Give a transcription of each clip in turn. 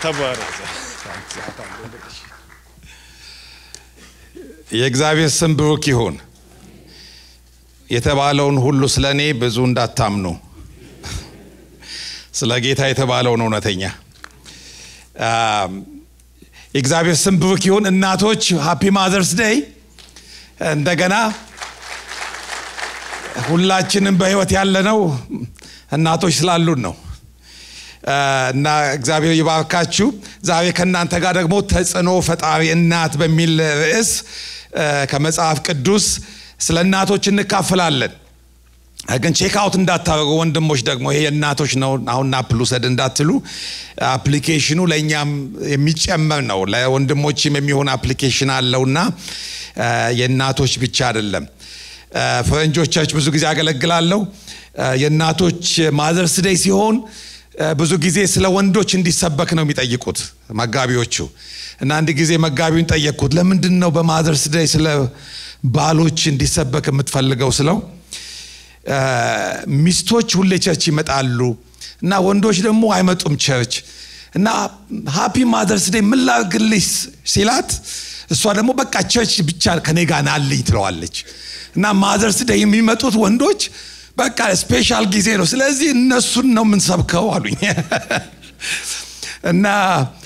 ተባረክ። የእግዚአብሔር ስም ብሩክ ይሁን። የተባለውን ሁሉ ስለ እኔ ብዙ እንዳታምኑ፣ ስለ ጌታ የተባለውን እውነተኛ። የእግዚአብሔር ስም ብሩክ ይሁን። እናቶች ሃፒ ማዘርስ ዴይ። እንደገና ሁላችንም በህይወት ያለነው እናቶች ስላሉን ነው እና እግዚአብሔር ይባርካችሁ። ዛሬ ከእናንተ ጋር ደግሞ ተጽዕኖ ፈጣሪ እናት በሚል ርዕስ ከመጽሐፍ ቅዱስ ስለ እናቶች እንካፈላለን። ግን ቼክ አውት እንዳታደርጉ ወንድሞች፣ ደግሞ ይሄ የእናቶች ነው አሁን ናፕል ውሰድ እንዳትሉ፣ አፕሊኬሽኑ ለእኛም የሚጨመር ነው። ለወንድሞችም የሚሆን አፕሊኬሽን አለውና የእናቶች ብቻ አይደለም። ፈረንጆች ቸርች ብዙ ጊዜ አገለግላለሁ። የእናቶች ማዘርስ ዴይ ሲሆን ብዙ ጊዜ ስለ ወንዶች እንዲሰበክ ነው የሚጠይቁት መጋቢዎቹ። እና አንድ ጊዜ መጋቢውን ጠየቅኩት፣ ለምንድን ነው በማዘርስ ዴይ ስለ ባሎች እንዲሰበክ የምትፈልገው ስለው ሚስቶች ሁሌ ቸርች ይመጣሉ እና ወንዶች ደግሞ አይመጡም ቸርች እና ሃፒ ማዘርስ ዴይ ምን ላድርግልሽ ሲላት እሷ ደግሞ በቃ ቸርች ብቻ ከኔ ጋር ናልኝ ትለዋለች እና ማዘርስ ዴይ የሚመጡት ወንዶች በቃ ስፔሻል ጊዜ ነው ስለዚህ እነሱን ነው የምንሰብከው አሉኝ እና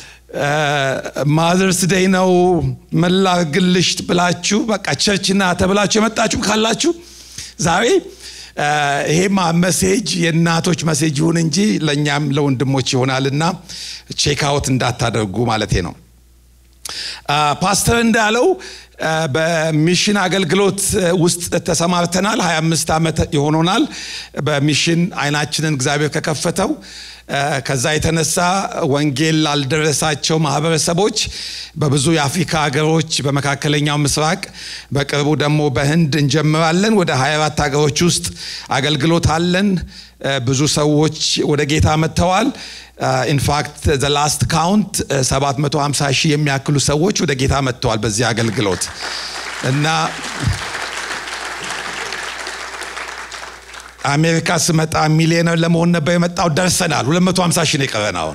ማዘርስ ዴይ ነው ምን ላድርግልሽ ብላችሁ በቃ ቸርችና ተብላችሁ የመጣችሁ ካላችሁ ዛሬ ይሄማ መሴጅ የእናቶች መሴጅ ይሁን እንጂ ለእኛም ለወንድሞች ይሆናልና ቼክአውት እንዳታደርጉ ማለቴ ነው። ፓስተር እንዳለው በሚሽን አገልግሎት ውስጥ ተሰማርተናል። 25 ዓመት ይሆኖናል በሚሽን አይናችንን እግዚአብሔር ከከፈተው። ከዛ የተነሳ ወንጌል ላልደረሳቸው ማህበረሰቦች በብዙ የአፍሪካ ሀገሮች፣ በመካከለኛው ምስራቅ፣ በቅርቡ ደግሞ በህንድ እንጀምራለን። ወደ 24 ሀገሮች ውስጥ አገልግሎት አለን። ብዙ ሰዎች ወደ ጌታ መጥተዋል። ኢንፋክት ዘ ላስት ካውንት 750 ሺህ የሚያክሉ ሰዎች ወደ ጌታ መጥተዋል በዚህ አገልግሎት እና አሜሪካ ስመጣ ሚሊዮነር ለመሆን ነበር የመጣው። ደርሰናል። 250 ሺህ ነው የቀረን አሁን።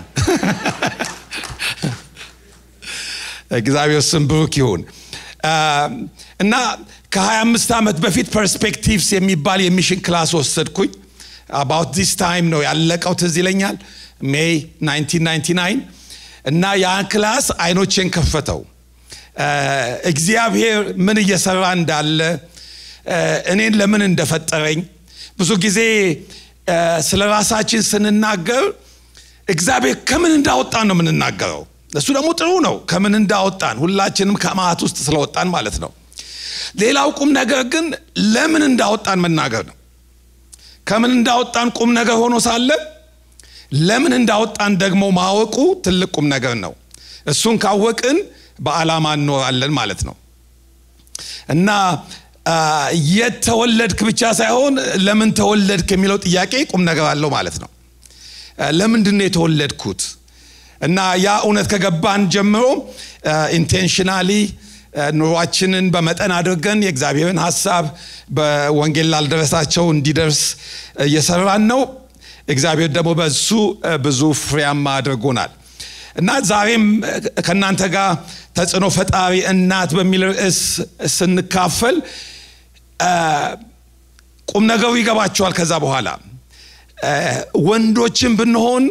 እግዚአብሔር ስም ብሩክ ይሁን እና ከ25 ዓመት በፊት ፐርስፔክቲቭስ የሚባል የሚሽን ክላስ ወሰድኩኝ። አባውት ዲስ ታይም ነው ያለቀው፣ ትዝ ይለኛል ሜይ 1999 እና ያን ክላስ አይኖቼን ከፈተው። እግዚአብሔር ምን እየሰራ እንዳለ እኔን ለምን እንደፈጠረኝ ብዙ ጊዜ ስለ ራሳችን ስንናገር እግዚአብሔር ከምን እንዳወጣን ነው የምንናገረው። እሱ ደግሞ ጥሩ ነው፣ ከምን እንዳወጣን ሁላችንም ከማት ውስጥ ስለወጣን ማለት ነው። ሌላው ቁም ነገር ግን ለምን እንዳወጣን መናገር ነው። ከምን እንዳወጣን ቁም ነገር ሆኖ ሳለ ለምን እንዳወጣን ደግሞ ማወቁ ትልቅ ቁም ነገር ነው። እሱን ካወቅን በዓላማ እንኖራለን ማለት ነው እና የት ተወለድክ ብቻ ሳይሆን ለምን ተወለድክ የሚለው ጥያቄ ቁም ነገር አለው ማለት ነው። ለምንድን ነው የተወለድኩት? እና ያ እውነት ከገባን ጀምሮ ኢንቴንሽናሊ ኑሯችንን በመጠን አድርገን የእግዚአብሔርን ሀሳብ በወንጌል ላልደረሳቸው እንዲደርስ እየሰራን ነው። እግዚአብሔር ደግሞ በሱ ብዙ ፍሬያማ አድርጎናል እና ዛሬም ከእናንተ ጋር ተጽዕኖ ፈጣሪ እናት በሚል ርዕስ ስንካፈል ቁም ነገሩ ይገባቸዋል። ከዛ በኋላ ወንዶችን ብንሆን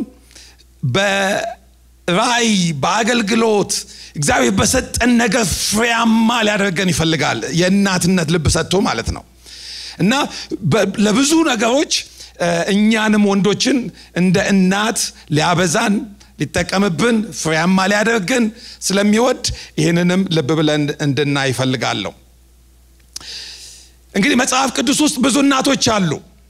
በራእይ በአገልግሎት እግዚአብሔር በሰጠን ነገር ፍሬያማ ሊያደርገን ይፈልጋል። የእናትነት ልብ ሰጥቶ ማለት ነው እና ለብዙ ነገሮች እኛንም ወንዶችን እንደ እናት ሊያበዛን ሊጠቀምብን ፍሬያማ ሊያደርግን ስለሚወድ ይህንንም ልብ ብለን እንድናይ ይፈልጋለሁ። እንግዲህ መጽሐፍ ቅዱስ ውስጥ ብዙ እናቶች አሉ።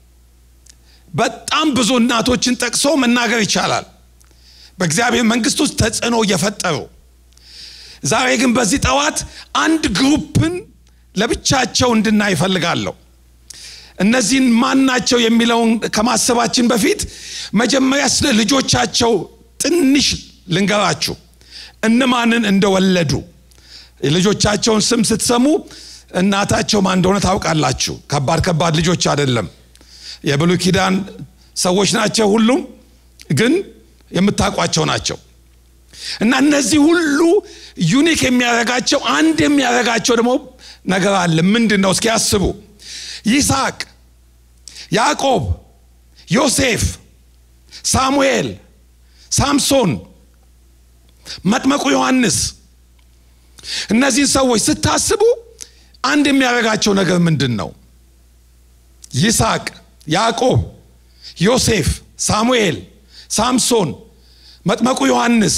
በጣም ብዙ እናቶችን ጠቅሶ መናገር ይቻላል፣ በእግዚአብሔር መንግስት ውስጥ ተጽዕኖ እየፈጠሩ። ዛሬ ግን በዚህ ጠዋት አንድ ግሩፕን ለብቻቸው እንድናይ ይፈልጋለሁ። እነዚህን ማን ናቸው የሚለውን ከማሰባችን በፊት መጀመሪያ ስለ ልጆቻቸው ትንሽ ልንገራችሁ፣ እነማንን እንደወለዱ። የልጆቻቸውን ስም ስትሰሙ እናታቸው ማን እንደሆነ ታውቃላችሁ። ከባድ ከባድ ልጆች አይደለም፣ የብሉይ ኪዳን ሰዎች ናቸው። ሁሉም ግን የምታውቋቸው ናቸው። እና እነዚህ ሁሉ ዩኒክ የሚያደርጋቸው አንድ የሚያደርጋቸው ደግሞ ነገር አለ። ምንድን ነው? እስኪ ያስቡ። ይስሐቅ፣ ያዕቆብ፣ ዮሴፍ፣ ሳሙኤል፣ ሳምሶን፣ መጥመቁ ዮሐንስ እነዚህን ሰዎች ስታስቡ አንድ የሚያደርጋቸው ነገር ምንድን ነው? ይስሐቅ፣ ያዕቆብ፣ ዮሴፍ፣ ሳሙኤል፣ ሳምሶን፣ መጥመቁ ዮሐንስ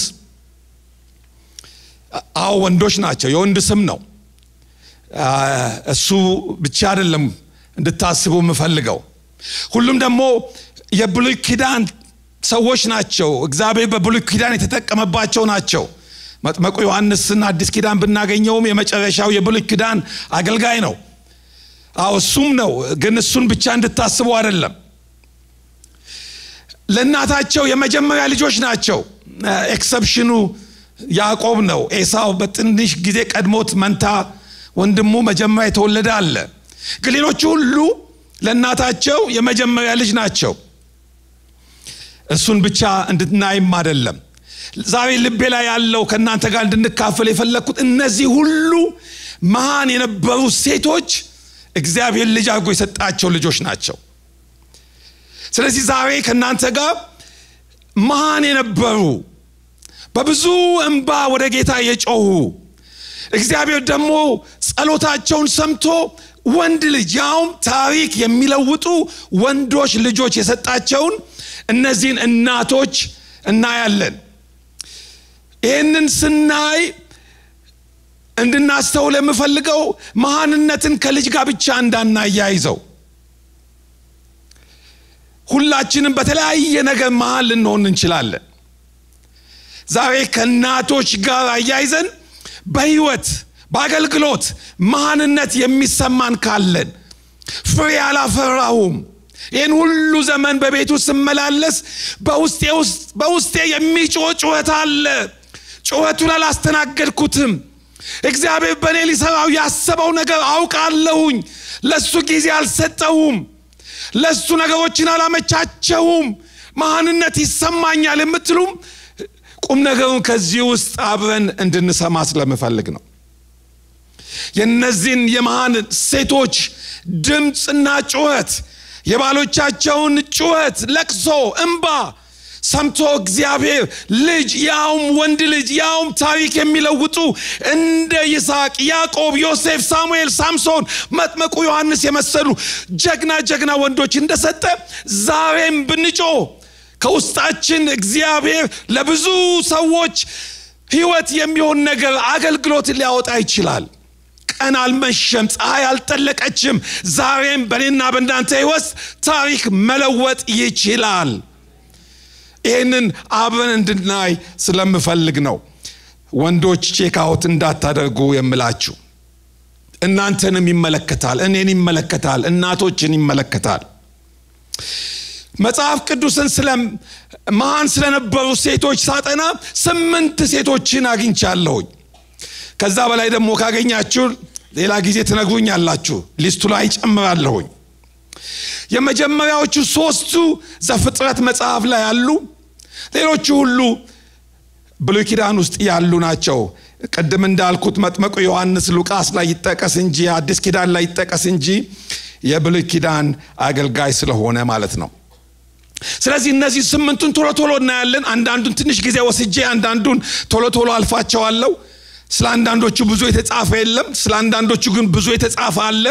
አዎ ወንዶች ናቸው። የወንድ ስም ነው። እሱ ብቻ አይደለም እንድታስቡ የምፈልገው። ሁሉም ደግሞ የብሉይ ኪዳን ሰዎች ናቸው። እግዚአብሔር በብሉይ ኪዳን የተጠቀመባቸው ናቸው። መጥመቁ ዮሐንስን አዲስ ኪዳን ብናገኘውም የመጨረሻው የብሉይ ኪዳን አገልጋይ ነው። አዎ እሱም ነው። ግን እሱን ብቻ እንድታስቡ አይደለም። ለእናታቸው የመጀመሪያ ልጆች ናቸው። ኤክሰፕሽኑ ያዕቆብ ነው። ኤሳው በትንሽ ጊዜ ቀድሞት መንታ ወንድሙ መጀመሪያ የተወለደ አለ። ግን ሌሎቹ ሁሉ ለእናታቸው የመጀመሪያ ልጅ ናቸው። እሱን ብቻ እንድናይም አይደለም። ዛሬ ልቤ ላይ ያለው ከእናንተ ጋር እንድንካፈል የፈለግኩት እነዚህ ሁሉ መሃን የነበሩ ሴቶች እግዚአብሔር ልጅ አድርጎ የሰጣቸው ልጆች ናቸው። ስለዚህ ዛሬ ከእናንተ ጋር መሃን የነበሩ በብዙ እንባ ወደ ጌታ የጮሁ እግዚአብሔር ደግሞ ጸሎታቸውን ሰምቶ ወንድ ልጅ ያውም ታሪክ የሚለውጡ ወንዶች ልጆች የሰጣቸውን እነዚህን እናቶች እናያለን። ይህንን ስናይ እንድናስተውል የምፈልገው መሃንነትን ከልጅ ጋር ብቻ እንዳናያይዘው። ሁላችንም በተለያየ ነገር መሃል ልንሆን እንችላለን። ዛሬ ከእናቶች ጋር አያይዘን በህይወት በአገልግሎት መሃንነት የሚሰማን ካለን ፍሬ አላፈራሁም፣ ይህን ሁሉ ዘመን በቤቱ ስመላለስ በውስጤ የሚጮህ ጩኸት አለ፣ ጩኸቱን አላስተናገድኩትም። እግዚአብሔር በእኔ ሊሰራው ያሰበው ነገር አውቃለሁኝ፣ ለሱ ጊዜ አልሰጠውም፣ ለሱ ነገሮችን አላመቻቸውም፣ መሃንነት ይሰማኛል የምትሉም ቁም ነገሩን ከዚህ ውስጥ አብረን እንድንሰማ ስለምፈልግ ነው። የእነዚህን የመሃን ሴቶች ድምፅና ጩኸት የባሎቻቸውን ጩኸት፣ ለቅሶ፣ እምባ ሰምቶ እግዚአብሔር ልጅ ያውም ወንድ ልጅ ያውም ታሪክ የሚለውጡ እንደ ይስሐቅ፣ ያዕቆብ፣ ዮሴፍ፣ ሳሙኤል፣ ሳምሶን፣ መጥመቁ ዮሐንስ የመሰሉ ጀግና ጀግና ወንዶች እንደሰጠ ዛሬም ብንጮ ከውስጣችን እግዚአብሔር ለብዙ ሰዎች ሕይወት የሚሆን ነገር አገልግሎት ሊያወጣ ይችላል። ቀን አልመሸም፣ ፀሐይ አልጠለቀችም። ዛሬም በእኔና በእናንተ ሕይወት ታሪክ መለወጥ ይችላል። ይህንን አብረን እንድናይ ስለምፈልግ ነው። ወንዶች ቼክአውት እንዳታደርጉ የምላችሁ። እናንተንም ይመለከታል፣ እኔን ይመለከታል፣ እናቶችን ይመለከታል። መጽሐፍ ቅዱስን ስለ መሃን ስለነበሩ ሴቶች ሳጠና ስምንት ሴቶችን አግኝቻለሁኝ። ከዛ በላይ ደግሞ ካገኛችሁ ሌላ ጊዜ ትነግሩኛላችሁ፣ ሊስቱ ላይ ጨምራለሁኝ። የመጀመሪያዎቹ ሶስቱ ዘፍጥረት መጽሐፍ ላይ ያሉ፣ ሌሎቹ ሁሉ ብሉይ ኪዳን ውስጥ ያሉ ናቸው። ቅድም እንዳልኩት መጥመቁ ዮሐንስ ሉቃስ ላይ ይጠቀስ እንጂ አዲስ ኪዳን ላይ ይጠቀስ እንጂ የብሉይ ኪዳን አገልጋይ ስለሆነ ማለት ነው። ስለዚህ እነዚህ ስምንቱን ቶሎ ቶሎ እናያለን። አንዳንዱን ትንሽ ጊዜ ወስጄ አንዳንዱን ቶሎ ቶሎ አልፋቸዋለሁ። ስለ አንዳንዶቹ ብዙ የተጻፈ የለም፣ ስለ አንዳንዶቹ ግን ብዙ የተጻፈ አለ።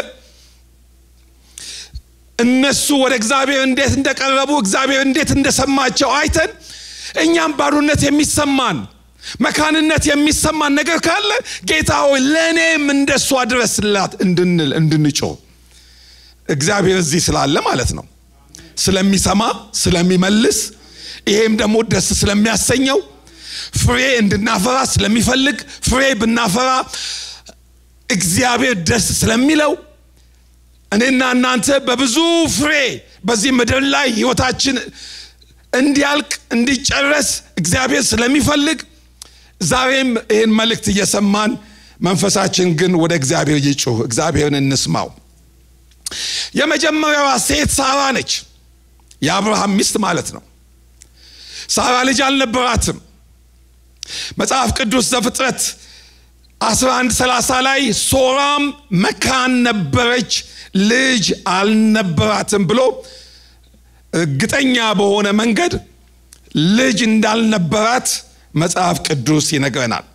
እነሱ ወደ እግዚአብሔር እንዴት እንደቀረቡ እግዚአብሔር እንዴት እንደሰማቸው አይተን እኛም ባዶነት የሚሰማን መካንነት የሚሰማን ነገር ካለ ጌታ ሆይ ለእኔም እንደሷ ድረስላት እንድንል እንድንጮህ እግዚአብሔር እዚህ ስላለ ማለት ነው። ስለሚሰማ ስለሚመልስ፣ ይሄም ደግሞ ደስ ስለሚያሰኘው ፍሬ እንድናፈራ ስለሚፈልግ ፍሬ ብናፈራ እግዚአብሔር ደስ ስለሚለው እኔና እናንተ በብዙ ፍሬ በዚህ ምድር ላይ ህይወታችን እንዲያልቅ እንዲጨረስ እግዚአብሔር ስለሚፈልግ ዛሬም ይህን መልእክት እየሰማን መንፈሳችን ግን ወደ እግዚአብሔር ይጩህ። እግዚአብሔርን እንስማው። የመጀመሪያዋ ሴት ሳራ ነች። የአብርሃም ሚስት ማለት ነው። ሳራ ልጅ አልነበራትም። መጽሐፍ ቅዱስ ዘፍጥረት 11 30 ላይ ሶራም መካን ነበረች ልጅ አልነበራትም ብሎ እርግጠኛ በሆነ መንገድ ልጅ እንዳልነበራት መጽሐፍ ቅዱስ ይነግረናል።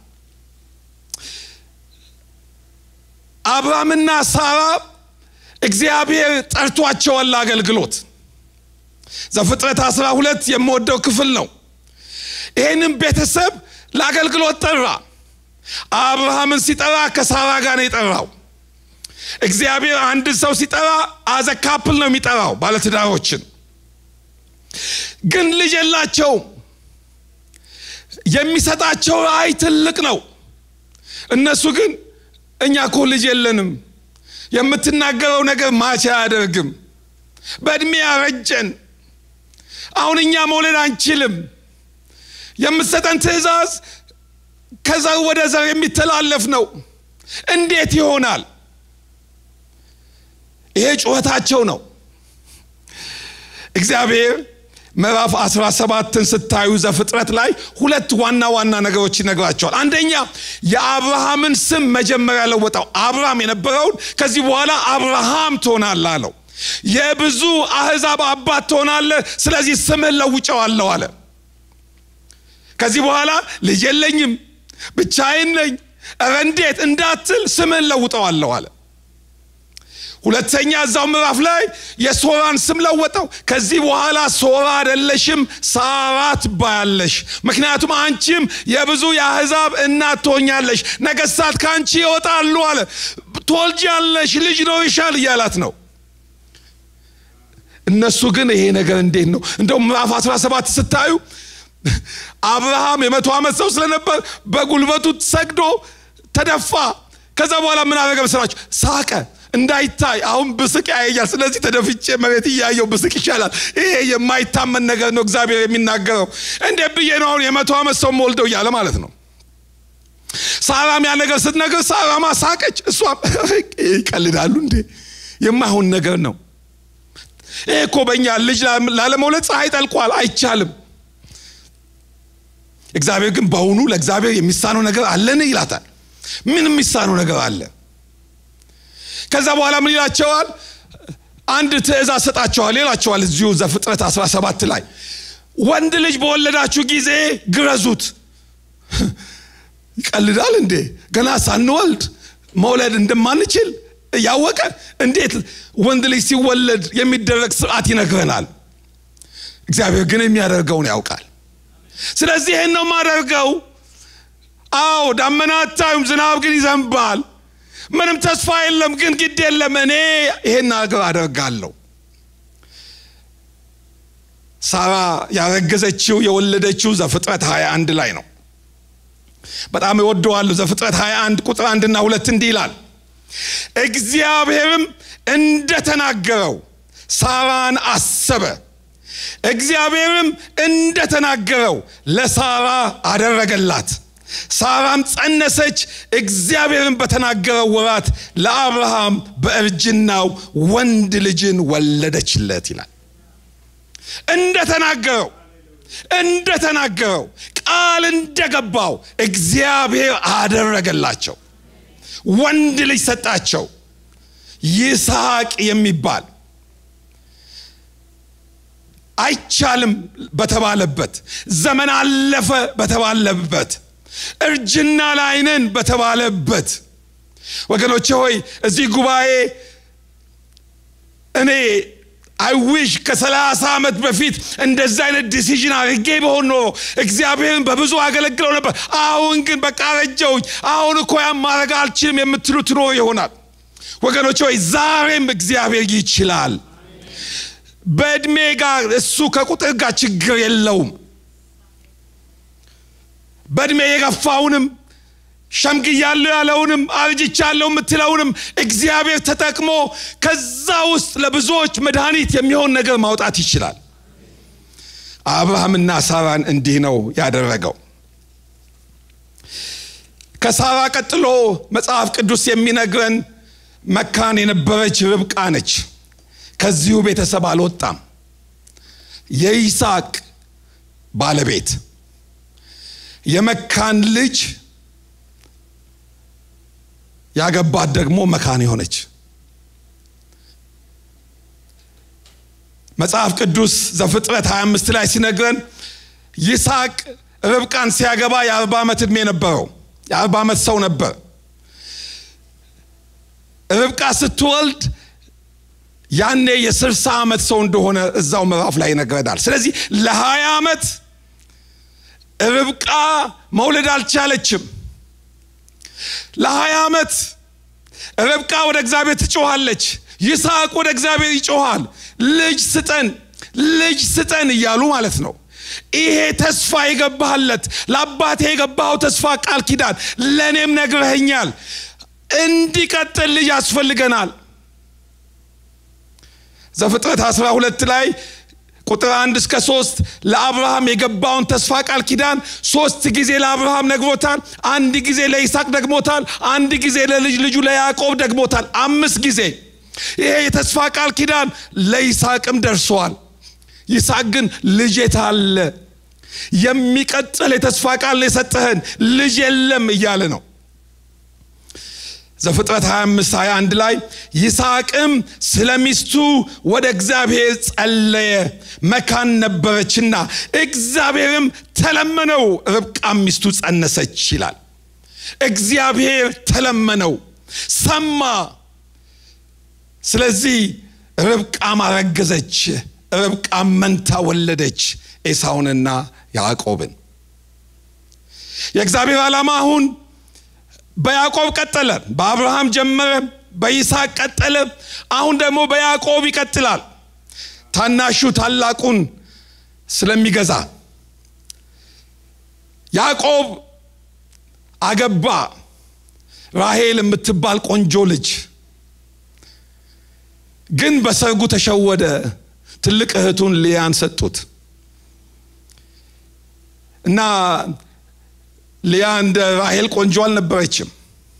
አብርሃምና ሳራ እግዚአብሔር ጠርቷቸዋል ለአገልግሎት። ዘፍጥረት 12 የምወደው ክፍል ነው። ይህንም ቤተሰብ ለአገልግሎት ጠራ። አብርሃምን ሲጠራ ከሳራ ጋር ነው የጠራው። እግዚአብሔር አንድ ሰው ሲጠራ አዘ ካፕል ነው የሚጠራው ባለትዳሮችን። ግን ልጅ የላቸውም። የሚሰጣቸው ራእይ ትልቅ ነው። እነሱ ግን እኛ እኮ ልጅ የለንም፣ የምትናገረው ነገር ማች አያደርግም፣ በእድሜ ያረጀን፣ አሁን እኛ መውለድ አንችልም፣ የምትሰጠን ትእዛዝ ከዘር ወደ ዘር የሚተላለፍ ነው፣ እንዴት ይሆናል? ይሄ ጩኸታቸው ነው። እግዚአብሔር ምዕራፍ 17ን ስታዩ ዘፍጥረት ላይ ሁለት ዋና ዋና ነገሮች ይነግራቸዋል። አንደኛ የአብርሃምን ስም መጀመሪያ ለወጠው። አብርሃም የነበረውን ከዚህ በኋላ አብርሃም ትሆናለህ አለው። የብዙ አሕዛብ አባት ትሆናለህ፣ ስለዚህ ስምህን ለውጨዋለሁ አለ። ከዚህ በኋላ ልጅ የለኝም ብቻዬን ነኝ፣ ኧረ እንዴት እንዳትል ስምህን ለውጠዋለሁ አለ። ሁለተኛ እዛው ምዕራፍ ላይ የሶራን ስም ለወጠው። ከዚህ በኋላ ሶራ አይደለሽም ሳራ ትባያለሽ፣ ምክንያቱም አንቺም የብዙ የአሕዛብ እናት ትሆኛለሽ፣ ነገሥታት ከአንቺ ይወጣሉ አለ። ትወልጃለሽ፣ ልጅ ይኖርሻል እያላት ነው። እነሱ ግን ይሄ ነገር እንዴት ነው? እንደውም ምዕራፍ 17 ስታዩ አብርሃም የመቶ ዓመት ሰው ስለነበር በጉልበቱ ሰግዶ ተደፋ። ከዛ በኋላ ምን አደረገ መሰላችሁ? ሳቀ እንዳይታይ አሁን ብስቅ ያየኛል። ስለዚህ ተደፍቼ መሬት እያየው ብስቅ ይሻላል። ይሄ የማይታመን ነገር ነው እግዚአብሔር የሚናገረው። እንዴት ብዬ ነው አሁን የመቶ ዓመት ሰው ወልደው እያለ ማለት ነው። ሳራም ያ ነገር ስትነግር ሳራማ ሳቀች። እሷም ይቀልዳሉ እንዴ የማይሆን ነገር ነው ይሄ እኮ በእኛ ልጅ ላለመውለድ ፀሐይ ጠልቋል፣ አይቻልም። እግዚአብሔር ግን በውኑ ለእግዚአብሔር የሚሳነው ነገር አለን ይላታል። ምን የሚሳነው ነገር አለ? ከዛ በኋላ ምን ይላቸዋል? አንድ ትእዛዝ ሰጣቸዋል ይላቸዋል። እዚሁ ዘፍጥረት 17 ላይ ወንድ ልጅ በወለዳችሁ ጊዜ ግረዙት። ይቀልዳል እንዴ? ገና ሳንወልድ መውለድ እንደማንችል ያወቀ እንዴት ወንድ ልጅ ሲወለድ የሚደረግ ስርዓት ይነግረናል። እግዚአብሔር ግን የሚያደርገውን ያውቃል። ስለዚህ ይህን ነው የማደርገው። አዎ ዳመና አታዩም፣ ዝናብ ግን ይዘንባል። ምንም ተስፋ የለም፣ ግን ግድ የለም እኔ ይሄን ነገር አደርጋለሁ። ሳራ ያረገዘችው የወለደችው ዘፍጥረት 21 ላይ ነው። በጣም እወደዋለሁ። ዘፍጥረት 21 ቁጥር አንድና ሁለት እንዲህ ይላል እግዚአብሔርም እንደተናገረው ሳራን አሰበ። እግዚአብሔርም እንደተናገረው ለሳራ አደረገላት። ሳራም ጸነሰች፣ እግዚአብሔርም በተናገረው ወራት ለአብርሃም በእርጅናው ወንድ ልጅን ወለደችለት ይላል። እንደተናገረው እንደተናገረው ቃል እንደገባው እግዚአብሔር አደረገላቸው። ወንድ ልጅ ሰጣቸው፣ ይስሐቅ የሚባል አይቻልም በተባለበት ዘመን አለፈ በተባለበት እርጅና ላይ ነን በተባለበት ወገኖቼ ሆይ እዚህ ጉባኤ እኔ አይዊሽ ከሰላሳ ዓመት በፊት እንደዚህ አይነት ዲሲዥን አድርጌ በሆን ኖሮ እግዚአብሔርን በብዙ አገለግለው ነበር። አሁን ግን በቃ ረጀውኝ፣ አሁን እኮ ያን ማድረግ አልችልም የምትሉ ትኖር ይሆናል። ወገኖች ሆይ ዛሬም እግዚአብሔር ይችላል። በዕድሜ ጋር እሱ ከቁጥር ጋር ችግር የለውም። በዕድሜ የገፋውንም ሸምግያለሁ ያለውንም አርጅቻለሁ የምትለውንም እግዚአብሔር ተጠቅሞ ከዛ ውስጥ ለብዙዎች መድኃኒት የሚሆን ነገር ማውጣት ይችላል። አብርሃምና ሳራን እንዲህ ነው ያደረገው። ከሳራ ቀጥሎ መጽሐፍ ቅዱስ የሚነግረን መካን የነበረች ርብቃ ነች። ከዚሁ ቤተሰብ አልወጣም። የይስሐቅ ባለቤት የመካን ልጅ ያገባት ደግሞ መካን የሆነች መጽሐፍ ቅዱስ ዘፍጥረት 25 ላይ ሲነግረን ይስሐቅ ርብቃን ሲያገባ የአርባ ዓመት ዕድሜ ነበረው የአርባ ዓመት ሰው ነበር ርብቃ ስትወልድ ያኔ የስልሳ ዓመት ሰው እንደሆነ እዛው ምዕራፍ ላይ ይነግረናል ስለዚህ ለሀያ ዓመት ርብቃ መውለድ አልቻለችም ለሀያ ዓመት ርብቃ ወደ እግዚአብሔር ትጮኋለች ይስሐቅ ወደ እግዚአብሔር ይጮኋል ልጅ ስጠን ልጅ ስጠን እያሉ ማለት ነው ይሄ ተስፋ የገባህለት ለአባቴ የገባኸው ተስፋ ቃል ኪዳን ለእኔም ነግረኸኛል እንዲቀጥል ልጅ ያስፈልገናል ዘፍጥረት 12 ላይ ቁጥር አንድ እስከ ሶስት ለአብርሃም የገባውን ተስፋ ቃል ኪዳን ሶስት ጊዜ ለአብርሃም ነግሮታል አንድ ጊዜ ለይስሐቅ ደግሞታል አንድ ጊዜ ለልጅ ልጁ ለያዕቆብ ደግሞታል አምስት ጊዜ ይሄ የተስፋ ቃል ኪዳን ለይስሐቅም ደርሰዋል ይስሐቅ ግን ልጅ የታለ የሚቀጥል የተስፋ ቃል የሰጠህን ልጅ የለም እያለ ነው ዘፍጥረት 25 21 ላይ ይስሐቅም ስለ ሚስቱ ወደ እግዚአብሔር ጸለየ መካን ነበረችና እግዚአብሔርም ተለመነው ርብቃም ሚስቱ ጸነሰች ይላል እግዚአብሔር ተለመነው ሰማ ስለዚህ ርብቃም አረገዘች ርብቃም መንታ ወለደች ኤሳውንና ያዕቆብን የእግዚአብሔር ዓላማ አሁን በያዕቆብ ቀጠለ በአብርሃም ጀመረ በይስሐቅ ቀጠለ አሁን ደግሞ በያዕቆብ ይቀጥላል ታናሹ ታላቁን ስለሚገዛ ያዕቆብ አገባ ራሄል የምትባል ቆንጆ ልጅ ግን በሰርጉ ተሸወደ ትልቅ እህቱን ሊያን ሰጡት እና ሊያ እንደ ራሄል ቆንጆ አልነበረችም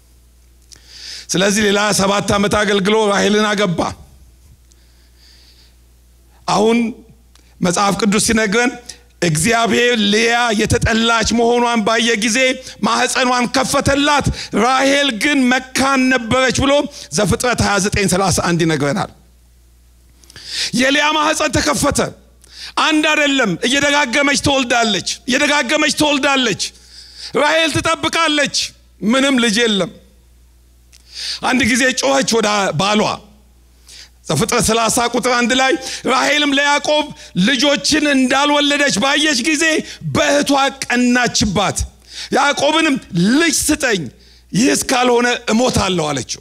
ስለዚህ ሌላ ሰባት ዓመት አገልግሎ ራሄልን አገባ አሁን መጽሐፍ ቅዱስ ሲነግረን እግዚአብሔር ሊያ የተጠላች መሆኗን ባየ ጊዜ ማህፀኗን ከፈተላት ራሄል ግን መካን ነበረች ብሎ ዘፍጥረት 2931 ይነግረናል የሊያ ማህፀን ተከፈተ አንድ አይደለም እየደጋገመች ትወልዳለች እየደጋገመች ትወልዳለች ራሄል ትጠብቃለች ምንም ልጅ የለም አንድ ጊዜ ጮኸች ወደ ባሏ ዘፍጥረት 30 ቁጥር አንድ ላይ ራሄልም ለያዕቆብ ልጆችን እንዳልወለደች ባየች ጊዜ በእህቷ ቀናችባት ያዕቆብንም ልጅ ስጠኝ ይህ እስካልሆነ እሞታለሁ አለችው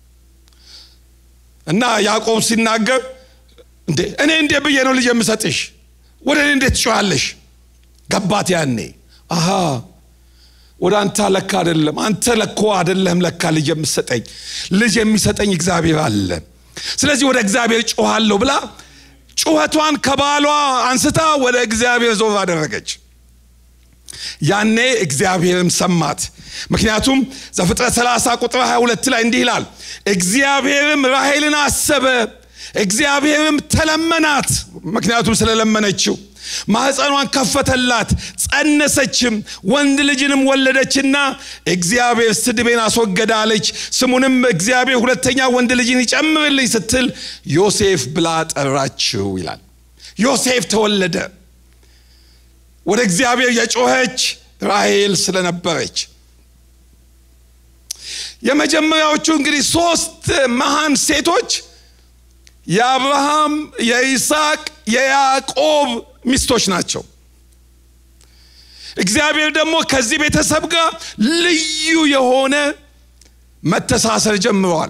እና ያዕቆብ ሲናገር እንዴ እኔ እንዴ ብዬ ነው ልጅ የምሰጥሽ ወደ እኔ እንዴት ትጮሃለሽ ገባት ያኔ አሃ ወደ አንተ ለካ አደለም አንተ ለኮ አደለም ለካ ልጅ የምሰጠኝ ልጅ የሚሰጠኝ እግዚአብሔር አለ ስለዚህ ወደ እግዚአብሔር ጮኋለሁ ብላ ጩኸቷን ከባሏ አንስታ ወደ እግዚአብሔር ዞር አደረገች ያኔ እግዚአብሔርም ሰማት ምክንያቱም ዘፍጥረት 30 ቁጥር 22 ላይ እንዲህ ይላል እግዚአብሔርም ራሄልን አሰበ እግዚአብሔርም ተለመናት ምክንያቱም ስለለመነችው ማህፀኗን ከፈተላት ጸነሰችም ወንድ ልጅንም ወለደችና እግዚአብሔር ስድቤን አስወገደ አለች ስሙንም እግዚአብሔር ሁለተኛ ወንድ ልጅን ይጨምርልኝ ስትል ዮሴፍ ብላ ጠራችው ይላል ዮሴፍ ተወለደ ወደ እግዚአብሔር የጮኸች ራሄል ስለነበረች የመጀመሪያዎቹ እንግዲህ ሶስት መሃን ሴቶች የአብርሃም የይስሐቅ የያዕቆብ ሚስቶች ናቸው እግዚአብሔር ደግሞ ከዚህ ቤተሰብ ጋር ልዩ የሆነ መተሳሰር ጀምረዋል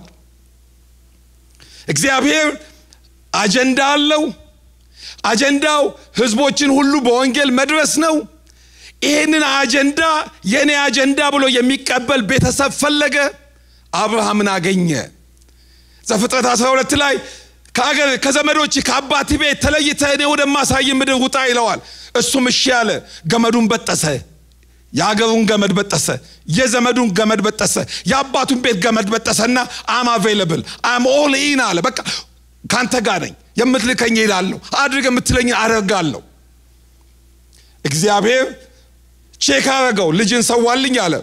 እግዚአብሔር አጀንዳ አለው አጀንዳው ህዝቦችን ሁሉ በወንጌል መድረስ ነው ይህንን አጀንዳ የእኔ አጀንዳ ብሎ የሚቀበል ቤተሰብ ፈለገ አብርሃምን አገኘ ዘፍጥረት 12 ላይ ከአገር ከዘመዶች ከአባት ቤት ተለይተ እኔ ወደማሳይ ምድር ውጣ ይለዋል እሱም እሺ አለ ገመዱን በጠሰ የአገሩን ገመድ በጠሰ የዘመዱን ገመድ በጠሰ የአባቱን ቤት ገመድ በጠሰና አም አቬይለብል አም ኦል ኢን አለ በቃ ካንተ ጋር ነኝ የምትልከኝ ሄዳለሁ አድርግ የምትለኝ አደርጋለሁ እግዚአብሔር ቼክ አረገው። ልጅን ሰዋልኝ አለ።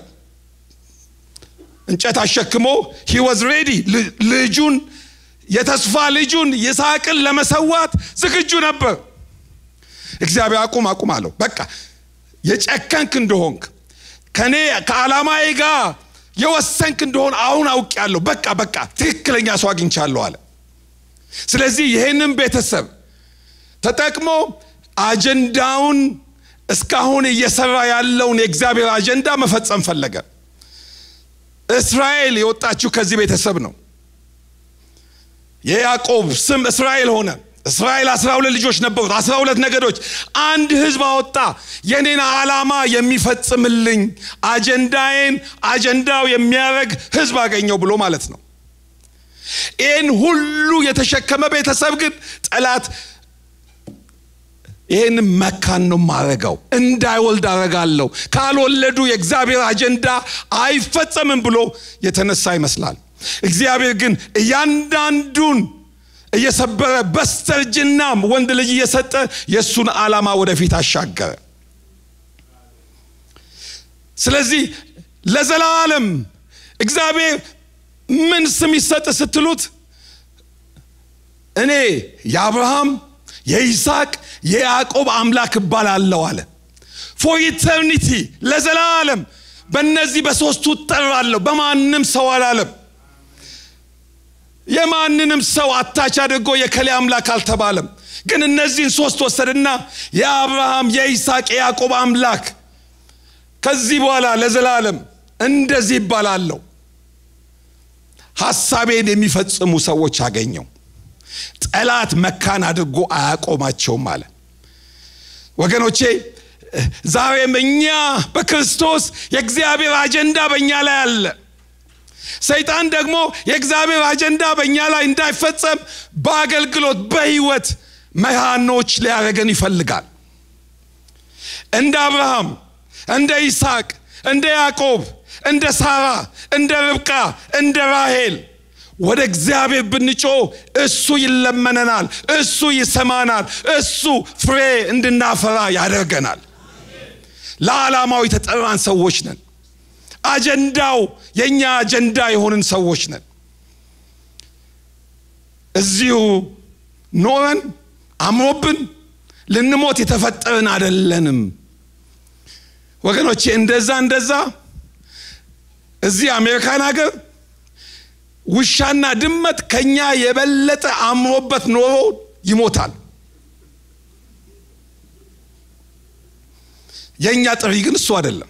እንጨት አሸክሞ ሂ ዋዝ ሬዲ ልጁን የተስፋ ልጁን ይስሐቅን ለመሰዋት ዝግጁ ነበር። እግዚአብሔር አቁም አቁም አለው። በቃ የጨከንክ እንደሆንክ ከኔ ከዓላማዬ ጋር የወሰንክ እንደሆን አሁን አውቄያለሁ። በቃ በቃ ትክክለኛ ሰው አግኝቻለሁ አለ። ስለዚህ ይህንን ቤተሰብ ተጠቅሞ አጀንዳውን እስካሁን እየሰራ ያለውን የእግዚአብሔር አጀንዳ መፈጸም ፈለገ። እስራኤል የወጣችው ከዚህ ቤተሰብ ነው። የያዕቆብ ስም እስራኤል ሆነ። እስራኤል አስራ ሁለት ልጆች ነበሩት፣ አስራ ሁለት ነገዶች። አንድ ህዝብ አወጣ። የኔን ዓላማ የሚፈጽምልኝ አጀንዳዬን አጀንዳው የሚያደርግ ህዝብ አገኘው ብሎ ማለት ነው። ይህን ሁሉ የተሸከመ ቤተሰብ ግን ጠላት ይህን መካን ነው ማረገው፣ እንዳይወልድ አረጋለሁ፣ ካልወለዱ የእግዚአብሔር አጀንዳ አይፈጸምም ብሎ የተነሳ ይመስላል። እግዚአብሔር ግን እያንዳንዱን እየሰበረ በስተርጅናም ወንድ ልጅ እየሰጠ የእሱን ዓላማ ወደፊት አሻገረ። ስለዚህ ለዘላለም እግዚአብሔር ምን ስም ይሰጥ ስትሉት እኔ የአብርሃም የይስሐቅ የያዕቆብ አምላክ እባላለሁ አለ። ፎር ኢተርኒቲ ለዘላለም በእነዚህ በሦስቱ እጠራለሁ። በማንም ሰው አላለም። የማንንም ሰው አታች አድርጎ የከሌ አምላክ አልተባለም። ግን እነዚህን ሶስት ወሰድና የአብርሃም የይስሐቅ የያዕቆብ አምላክ ከዚህ በኋላ ለዘላለም እንደዚህ ይባላለሁ። ሐሳቤን የሚፈጽሙ ሰዎች አገኘው። ጠላት መካን አድርጎ አያቆማቸውም አለ። ወገኖቼ ዛሬም እኛ በክርስቶስ የእግዚአብሔር አጀንዳ በእኛ ላይ አለ። ሰይጣን ደግሞ የእግዚአብሔር አጀንዳ በእኛ ላይ እንዳይፈጸም በአገልግሎት በህይወት መሃኖች ሊያደርገን ይፈልጋል። እንደ አብርሃም፣ እንደ ይስሐቅ፣ እንደ ያዕቆብ፣ እንደ ሳራ፣ እንደ ርብቃ፣ እንደ ራሄል ወደ እግዚአብሔር ብንጮ እሱ ይለመነናል፣ እሱ ይሰማናል፣ እሱ ፍሬ እንድናፈራ ያደርገናል። ለዓላማው የተጠራን ሰዎች ነን። አጀንዳው የእኛ አጀንዳ የሆንን ሰዎች ነን። እዚሁ ኖረን አምሮብን ልንሞት የተፈጠርን አደለንም ወገኖቼ። እንደዛ እንደዛ እዚህ አሜሪካን ሀገር ውሻና ድመት ከኛ የበለጠ አምሮበት ኖሮ ይሞታል። የእኛ ጥሪ ግን እሱ አይደለም።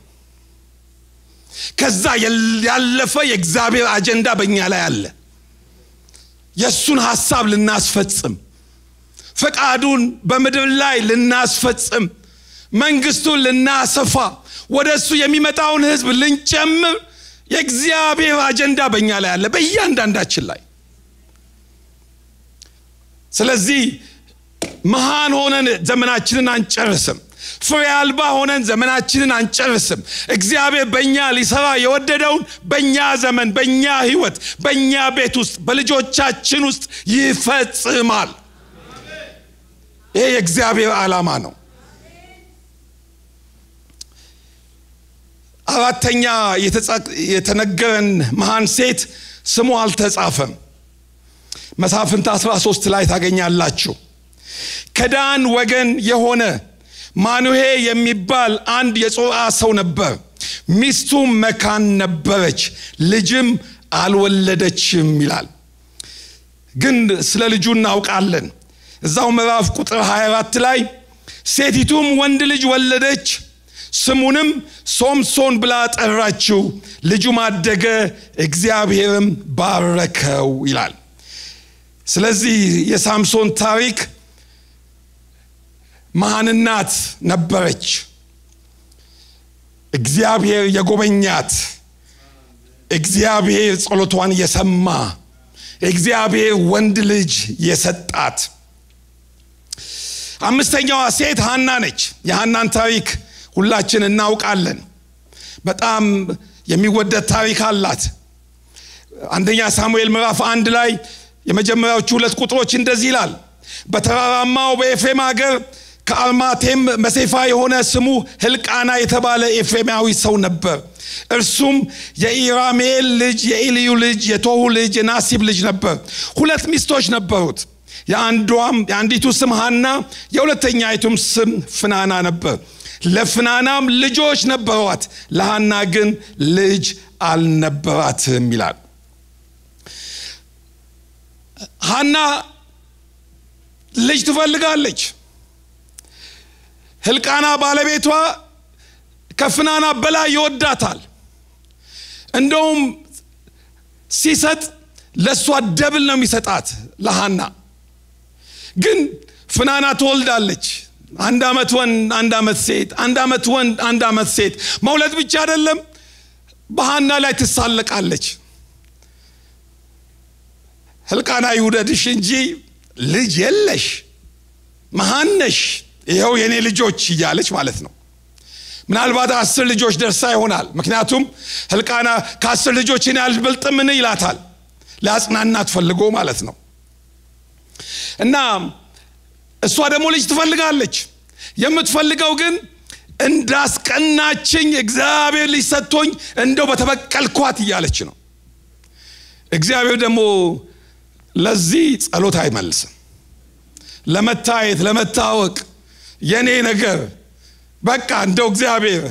ከዛ ያለፈ የእግዚአብሔር አጀንዳ በእኛ ላይ አለ። የእሱን ሐሳብ ልናስፈጽም፣ ፈቃዱን በምድር ላይ ልናስፈጽም፣ መንግስቱን ልናሰፋ፣ ወደ እሱ የሚመጣውን ህዝብ ልንጨምር የእግዚአብሔር አጀንዳ በእኛ ላይ አለ፣ በእያንዳንዳችን ላይ። ስለዚህ መሃን ሆነን ዘመናችንን አንጨርስም። ፍሬ አልባ ሆነን ዘመናችንን አንጨርስም። እግዚአብሔር በእኛ ሊሰራ የወደደውን በእኛ ዘመን፣ በእኛ ህይወት፣ በእኛ ቤት ውስጥ፣ በልጆቻችን ውስጥ ይፈጽማል። ይሄ የእግዚአብሔር ዓላማ ነው። አራተኛ የተነገረን መሃን ሴት ስሙ አልተጻፈም። መሳፍንት 13 ላይ ታገኛላችሁ። ከዳን ወገን የሆነ ማኑሄ የሚባል አንድ የጾርዓ ሰው ነበር። ሚስቱም መካን ነበረች፣ ልጅም አልወለደችም ይላል። ግን ስለ ልጁ እናውቃለን። እዛው ምዕራፍ ቁጥር 24 ላይ ሴቲቱም ወንድ ልጅ ወለደች፣ ስሙንም ሶምሶን ብላ ጠራችው፣ ልጁም አደገ፣ እግዚአብሔርም ባረከው ይላል። ስለዚህ የሳምሶን ታሪክ መሃንናት ነበረች። እግዚአብሔር የጎበኛት፣ እግዚአብሔር ጸሎቷን የሰማ፣ እግዚአብሔር ወንድ ልጅ የሰጣት። አምስተኛዋ ሴት ሃና ነች። የሃናን ታሪክ ሁላችን እናውቃለን። በጣም የሚወደድ ታሪክ አላት። አንደኛ ሳሙኤል ምዕራፍ አንድ ላይ የመጀመሪያዎቹ ሁለት ቁጥሮች እንደዚህ ይላል። በተራራማው በኤፍሬም ሀገር ከአርማቴም መሴፋ የሆነ ስሙ ህልቃና የተባለ ኤፍሬማዊ ሰው ነበር። እርሱም የኢራሜል ልጅ የኢልዩ ልጅ የቶሁ ልጅ የናሲብ ልጅ ነበር። ሁለት ሚስቶች ነበሩት። የአንዷም የአንዲቱ ስም ሐና የሁለተኛይቱም ስም ፍናና ነበር። ለፍናናም ልጆች ነበሯት፣ ለሐና ግን ልጅ አልነበራትም ይላል። ሐና ልጅ ትፈልጋለች። ህልቃና ባለቤቷ ከፍናና በላይ ይወዳታል። እንደውም ሲሰጥ ለእሷ ደብል ነው የሚሰጣት ለሐና። ግን ፍናና ትወልዳለች። አንድ ዓመት ወንድ፣ አንድ ዓመት ሴት፣ አንድ ዓመት ወንድ፣ አንድ ዓመት ሴት። መውለድ ብቻ አይደለም፣ በሐና ላይ ትሳለቃለች። ህልቃና ይውደድሽ እንጂ ልጅ የለሽ መሃነሽ፣ ይኸው የእኔ ልጆች እያለች ማለት ነው። ምናልባት አስር ልጆች ደርሳ ይሆናል። ምክንያቱም ህልቃና ከአስር ልጆች እኔ አልበልጥምን ይላታል። ሊያጽናናት ፈልጎ ማለት ነው። እና እሷ ደግሞ ልጅ ትፈልጋለች። የምትፈልገው ግን እንዳስቀናችኝ እግዚአብሔር ልጅ ሰጥቶኝ እንደው በተበቀልኳት እያለች ነው። እግዚአብሔር ደግሞ ለዚህ ጸሎት አይመልስም። ለመታየት ለመታወቅ የኔ ነገር በቃ እንደው እግዚአብሔር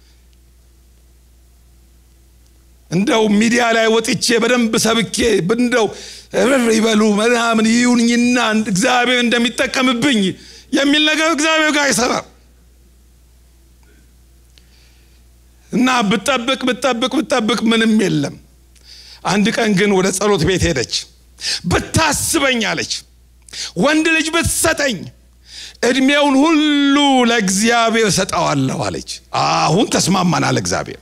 እንደው ሚዲያ ላይ ወጥቼ በደንብ ሰብኬ እንደው እርር ይበሉ ምናምን ይሁንኝና እግዚአብሔር እንደሚጠቀምብኝ የሚል ነገር እግዚአብሔር ጋር አይሰራም። እና ብጠብቅ ብጠብቅ ብጠብቅ ምንም የለም። አንድ ቀን ግን ወደ ጸሎት ቤት ሄደች። ብታስበኝ አለች፣ ወንድ ልጅ ብትሰጠኝ እድሜውን ሁሉ ለእግዚአብሔር ሰጠዋለሁ አለች። አሁን ተስማማናል። እግዚአብሔር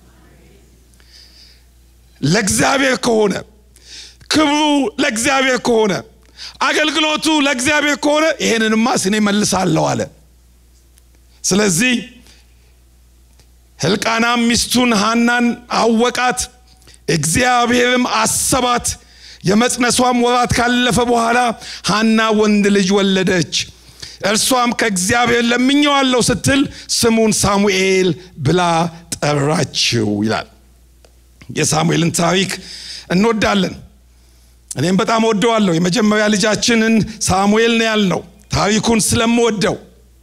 ለእግዚአብሔር ከሆነ ክብሩ ለእግዚአብሔር ከሆነ አገልግሎቱ ለእግዚአብሔር ከሆነ ይሄንንማ ስኔ መልሳለሁ አለ። ስለዚህ ሕልቃናም ሚስቱን ሐናን አወቃት፣ እግዚአብሔርም አሰባት። የመጽነሷም ወራት ካለፈ በኋላ ሐና ወንድ ልጅ ወለደች። እርሷም ከእግዚአብሔር ለምኜዋለሁ ስትል ስሙን ሳሙኤል ብላ ጠራችው ይላል። የሳሙኤልን ታሪክ እንወዳለን። እኔም በጣም ወደዋለሁ። የመጀመሪያ ልጃችንን ሳሙኤል ነው ያልነው ታሪኩን ስለምወደው።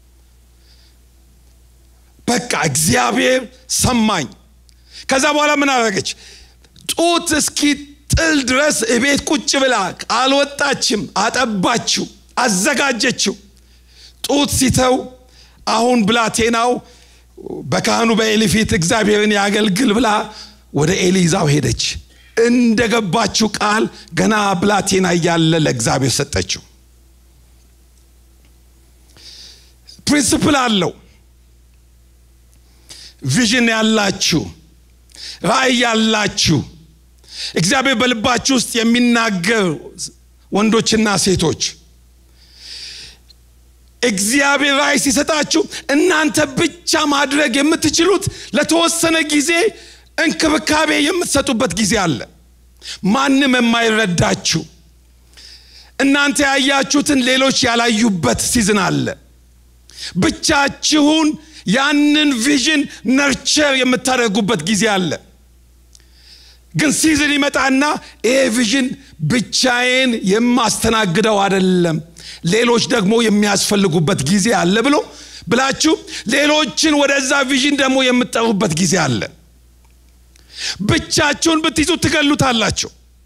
በቃ እግዚአብሔር ሰማኝ። ከዛ በኋላ ምን አደረገች? ጡት እስኪ ጥል ድረስ እቤት ቁጭ ብላ አልወጣችም። አጠባችው፣ አዘጋጀችው። ጡት ሲተው አሁን ብላቴናው በካህኑ በኤሊ ፊት እግዚአብሔርን ያገልግል ብላ ወደ ኤሊ ይዛው ሄደች። እንደገባችው ቃል ገና ብላቴና እያለ ለእግዚአብሔር ሰጠችው። ፕሪንስፕል አለው። ቪዥን ያላችሁ ራእይ ያላችሁ እግዚአብሔር በልባችሁ ውስጥ የሚናገር ወንዶችና ሴቶች እግዚአብሔር ራእይ ሲሰጣችሁ እናንተ ብቻ ማድረግ የምትችሉት ለተወሰነ ጊዜ እንክብካቤ የምትሰጡበት ጊዜ አለ። ማንም የማይረዳችሁ እናንተ ያያችሁትን ሌሎች ያላዩበት ሲዝን አለ። ብቻችሁን ያንን ቪዥን ነርቸር የምታደርጉበት ጊዜ አለ። ግን ሲዝን ይመጣና ይሄ ቪዥን ብቻዬን የማስተናግደው አይደለም፣ ሌሎች ደግሞ የሚያስፈልጉበት ጊዜ አለ ብሎ ብላችሁ ሌሎችን ወደዛ ቪዥን ደግሞ የምትጠሩበት ጊዜ አለ። ብቻችሁን ብትይዙ ትገሉታላችሁ።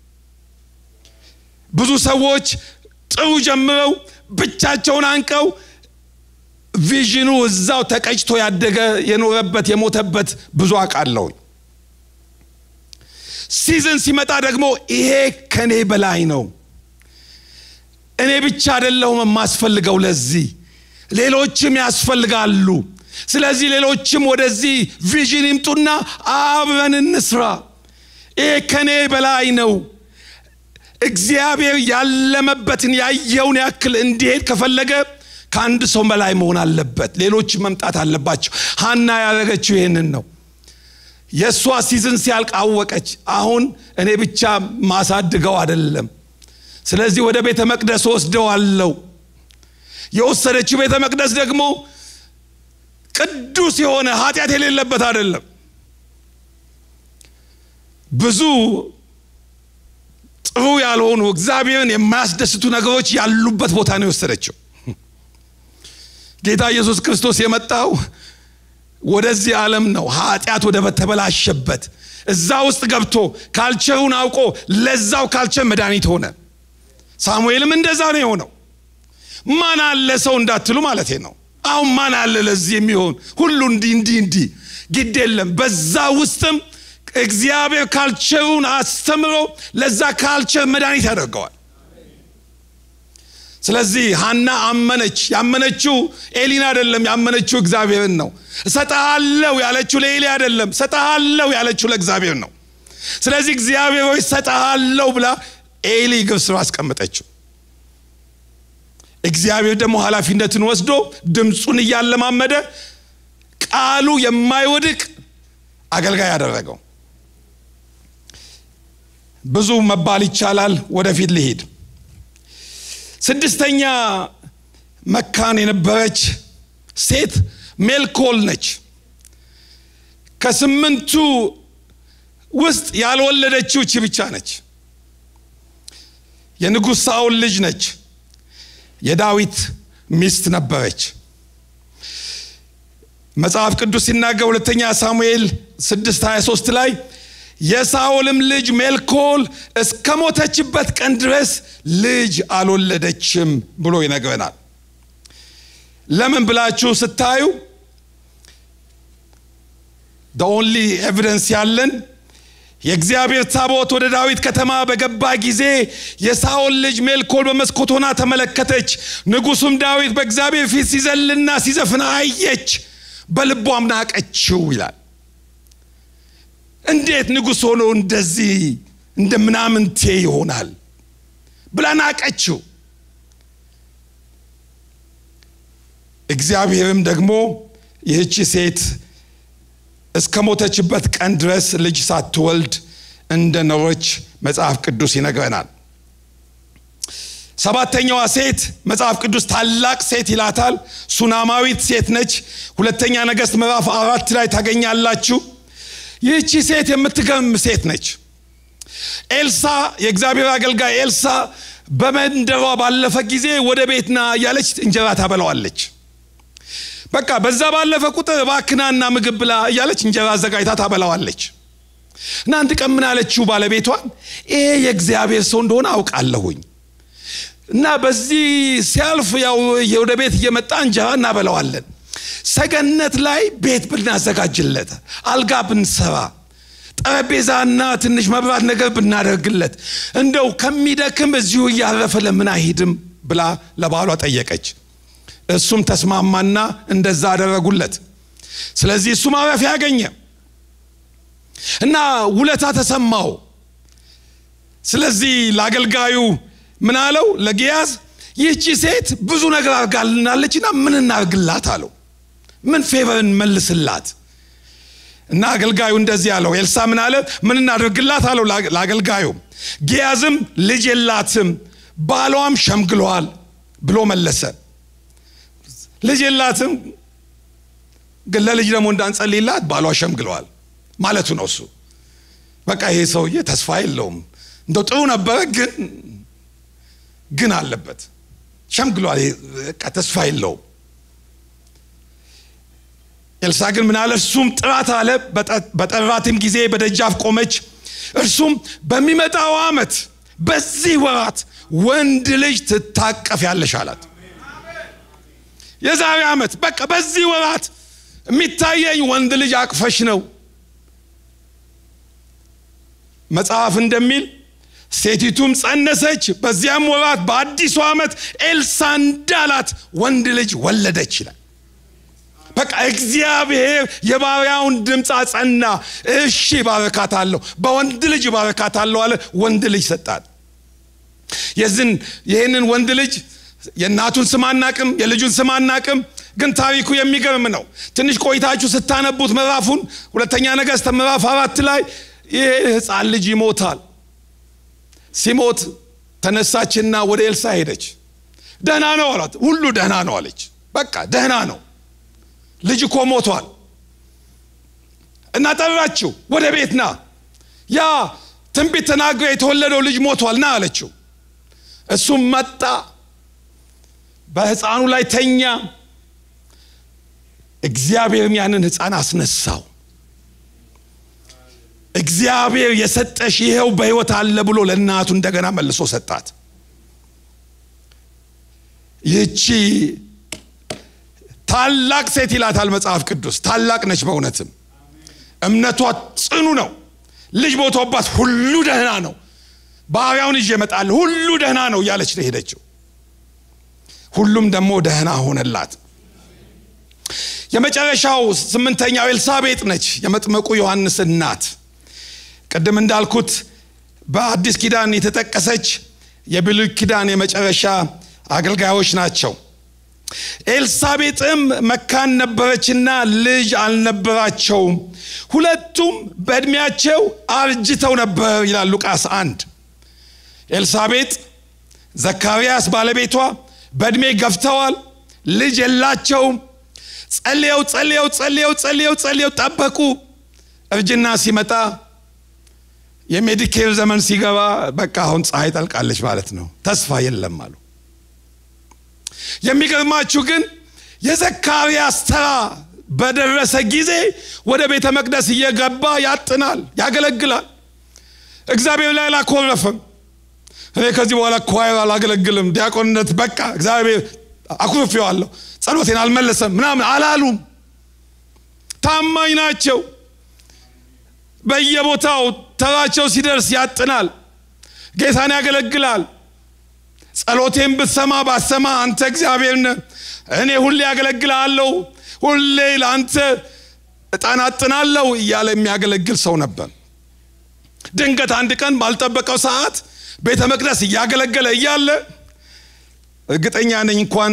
ብዙ ሰዎች ጥሩ ጀምረው ብቻቸውን አንቀው ቪዥኑ እዛው ተቀጭቶ ያደገ የኖረበት የሞተበት ብዙ አውቃለሁ። ሲዝን ሲመጣ ደግሞ ይሄ ከኔ በላይ ነው፣ እኔ ብቻ አይደለሁም የማስፈልገው፣ ለዚህ ሌሎችም ያስፈልጋሉ። ስለዚህ ሌሎችም ወደዚህ ቪዥን ይምጡና አብረን እንስራ። ይሄ ከኔ በላይ ነው። እግዚአብሔር ያለመበትን ያየውን ያክል እንዲሄድ ከፈለገ ከአንድ ሰው በላይ መሆን አለበት። ሌሎች መምጣት አለባቸው። ሀና ያደረገችው ይህንን ነው። የእሷ ሲዝን ሲያልቅ አወቀች። አሁን እኔ ብቻ ማሳድገው አይደለም። ስለዚህ ወደ ቤተ መቅደስ ወስደዋለው። የወሰደችው ቤተ መቅደስ ደግሞ ቅዱስ የሆነ ኃጢአት የሌለበት አይደለም። ብዙ ጥሩ ያልሆኑ እግዚአብሔርን የማያስደስቱ ነገሮች ያሉበት ቦታ ነው የወሰደችው። ጌታ ኢየሱስ ክርስቶስ የመጣው ወደዚህ ዓለም ነው። ኃጢአት ወደ በተበላሸበት እዛ ውስጥ ገብቶ ካልቸሩን አውቆ ለዛው ካልቸር መድኃኒት ሆነ። ሳሙኤልም እንደዛ ነው የሆነው። ማን አለ ሰው እንዳትሉ ማለት ነው። አሁን ማን አለ ለዚህ የሚሆን ሁሉ እንዲህ እንዲህ እንዲህ ግድ የለም። በዛ ውስጥም እግዚአብሔር ካልቸሩን አስተምሮ ለዛ ካልቸር መድኃኒት ያደርገዋል። ስለዚህ ሀና አመነች። ያመነችው ኤሊን አይደለም፣ ያመነችው እግዚአብሔርን ነው። እሰጥሃለሁ ያለችው ለኤሊ አይደለም፣ እሰጥሃለሁ ያለችው ለእግዚአብሔር ነው። ስለዚህ እግዚአብሔር ሆይ እሰጥሃለሁ ብላ ኤሊ እግር ስር አስቀመጠችው። እግዚአብሔር ደግሞ ኃላፊነትን ወስዶ ድምፁን እያለማመደ ቃሉ የማይወድቅ አገልጋይ ያደረገው። ብዙ መባል ይቻላል። ወደፊት ልሂድ። ስድስተኛ መካን የነበረች ሴት ሜልኮል ነች። ከስምንቱ ውስጥ ያልወለደችው እቺ ብቻ ነች። የንጉሥ ሳኦል ልጅ ነች። የዳዊት ሚስት ነበረች። መጽሐፍ ቅዱስ ሲናገር ሁለተኛ ሳሙኤል 6 23 ላይ የሳኦልም ልጅ ሜልኮል እስከ ሞተችበት ቀን ድረስ ልጅ አልወለደችም ብሎ ይነግረናል። ለምን ብላችሁ ስታዩ ኦንሊ ኤቪደንስ ያለን የእግዚአብሔር ታቦት ወደ ዳዊት ከተማ በገባ ጊዜ የሳኦል ልጅ ሜልኮል በመስኮት ሆና ተመለከተች። ንጉሱም ዳዊት በእግዚአብሔር ፊት ሲዘልና ሲዘፍን አየች፣ በልቧም ናቀችው ይላል። እንዴት ንጉሥ ሆኖ እንደዚህ እንደ ምናምንቴ ይሆናል ብላ ናቀችው። እግዚአብሔርም ደግሞ ይህቺ ሴት እስከ ሞተችበት ቀን ድረስ ልጅ ሳትወልድ እንደኖረች መጽሐፍ ቅዱስ ይነግረናል። ሰባተኛዋ ሴት መጽሐፍ ቅዱስ ታላቅ ሴት ይላታል። ሱናማዊት ሴት ነች። ሁለተኛ ነገሥት ምዕራፍ አራት ላይ ታገኛላችሁ። ይህቺ ሴት የምትገርም ሴት ነች። ኤልሳ የእግዚአብሔር አገልጋይ ኤልሳ በመንደሯ ባለፈ ጊዜ ወደ ቤትና እያለች እንጀራ ታበላዋለች። በቃ በዛ ባለፈ ቁጥር እባክናና ምግብ ብላ እያለች እንጀራ አዘጋጅታ ታበላዋለች። እና አንድ ቀን ምን አለችው ባለቤቷን፣ ይሄ የእግዚአብሔር ሰው እንደሆነ አውቃለሁኝ እና በዚህ ሲያልፍ ያው ወደ ቤት እየመጣ እንጀራ እናበላዋለን። ሰገነት ላይ ቤት ብናዘጋጅለት፣ አልጋ ብንሰራ፣ ጠረጴዛና ትንሽ መብራት ነገር ብናደርግለት፣ እንደው ከሚደክም እዚሁ እያረፈ ለምን አይሄድም ብላ ለባሏ ጠየቀች። እሱም ተስማማና እንደዛ አደረጉለት። ስለዚህ እሱ ማረፊያ ያገኘ እና ውለታ ተሰማው። ስለዚህ ለአገልጋዩ ምን አለው? ለጊያዝ ይህቺ ሴት ብዙ ነገር አድርጋልናለችና ምን እናርግላት አለው። ምን ፌቨር እንመልስላት? እና አገልጋዩ እንደዚህ አለው። ኤልሳ ምን አለ? ምን እናደርግላት አለው ለአገልጋዩ። ጊያዝም ልጅ የላትም ባሏም ሸምግሏል ብሎ መለሰ። ልጅ የላትም ግን ለልጅ ደግሞ እንዳንጸልይላት ባሏ ሸምግለዋል ማለቱ ነው። እሱ በቃ ይሄ ሰውዬ ተስፋ የለውም። እንደው ጥሩ ነበረ ግን ግን አለበት ሸምግሏል። በቃ ተስፋ የለውም። ኤልሳ ግን ምን አለ? እርሱም ጥራት አለ። በጠራትም ጊዜ በደጃፍ ቆመች። እርሱም በሚመጣው ዓመት በዚህ ወራት ወንድ ልጅ ትታቀፍ ያለሽ አላት። የዛሬ ዓመት በቃ በዚህ ወራት የሚታየኝ ወንድ ልጅ አቅፈሽ ነው። መጽሐፍ እንደሚል ሴቲቱም ጸነሰች፣ በዚያም ወራት በአዲሱ ዓመት ኤልሳ እንዳላት ወንድ ልጅ ወለደች ይላል። በቃ እግዚአብሔር የባሪያውን ድምፅ አጸና። እሺ ባረካታለሁ፣ በወንድ ልጅ ባረካታለሁ አለ። ወንድ ልጅ ሰጣት። የዝን ይህንን ወንድ ልጅ የእናቱን ስም አናቅም፣ የልጁን ስም አናቅም። ግን ታሪኩ የሚገርም ነው። ትንሽ ቆይታችሁ ስታነቡት ምዕራፉን ሁለተኛ ነገሥት ምዕራፍ አራት ላይ ይህ ሕፃን ልጅ ይሞታል። ሲሞት ተነሳችና ወደ ኤልሳ ሄደች። ደህና ነው አላት። ሁሉ ደህና ነው አለች። በቃ ደህና ነው። ልጅ እኮ ሞቷል እና ጠራችው ወደ ቤት ና ያ ትንቢት ተናግሮ የተወለደው ልጅ ሞቷል ና አለችው እሱም መጣ በህፃኑ ላይ ተኛ እግዚአብሔርም ያንን ህፃን አስነሳው እግዚአብሔር የሰጠሽ ይኸው በህይወት አለ ብሎ ለእናቱ እንደገና መልሶ ሰጣት ይህቺ ታላቅ ሴት ይላታል መጽሐፍ ቅዱስ ታላቅ ነች በእውነትም እምነቷ ጽኑ ነው ልጅ ሞቶባት ሁሉ ደህና ነው ባሪያውን ይዤ እመጣለሁ ሁሉ ደህና ነው እያለች ነው ሄደችው ሁሉም ደግሞ ደህና ሆነላት የመጨረሻው ስምንተኛው ኤልሳቤጥ ነች የመጥመቁ ዮሐንስ እናት ቅድም እንዳልኩት በአዲስ ኪዳን የተጠቀሰች የብሉይ ኪዳን የመጨረሻ አገልጋዮች ናቸው ኤልሳቤጥም መካን ነበረችና ልጅ አልነበራቸውም ሁለቱም በዕድሜያቸው አርጅተው ነበር ይላል ሉቃስ አንድ ኤልሳቤጥ ዘካርያስ ባለቤቷ በዕድሜ ገፍተዋል ልጅ የላቸውም ጸልየው ጸልየው ጸልየው ጸልየው ጸልየው ጠበቁ እርጅና ሲመጣ የሜዲኬር ዘመን ሲገባ በቃ አሁን ፀሐይ ጠልቃለች ማለት ነው ተስፋ የለም አሉ የሚገርማችሁ ግን የዘካርያስ ተራ በደረሰ ጊዜ ወደ ቤተ መቅደስ እየገባ ያጥናል ያገለግላል እግዚአብሔር ላይ አላኮረፈም እኔ ከዚህ በኋላ ኳይር አላገለግልም ዲያቆንነት በቃ እግዚአብሔር አኩርፌዋለሁ ጸሎቴን አልመለሰም ምናምን አላሉም ታማኝ ናቸው በየቦታው ተራቸው ሲደርስ ያጥናል ጌታን ያገለግላል ጸሎቴን ብትሰማ ባሰማ አንተ እግዚአብሔር ነህ እኔ ሁሌ ያገለግላለሁ ሁሌ ለአንተ እጣን አጥናለሁ እያለ የሚያገለግል ሰው ነበር ድንገት አንድ ቀን ባልጠበቀው ሰዓት ቤተ መቅደስ እያገለገለ እያለ እርግጠኛ ነኝ እንኳን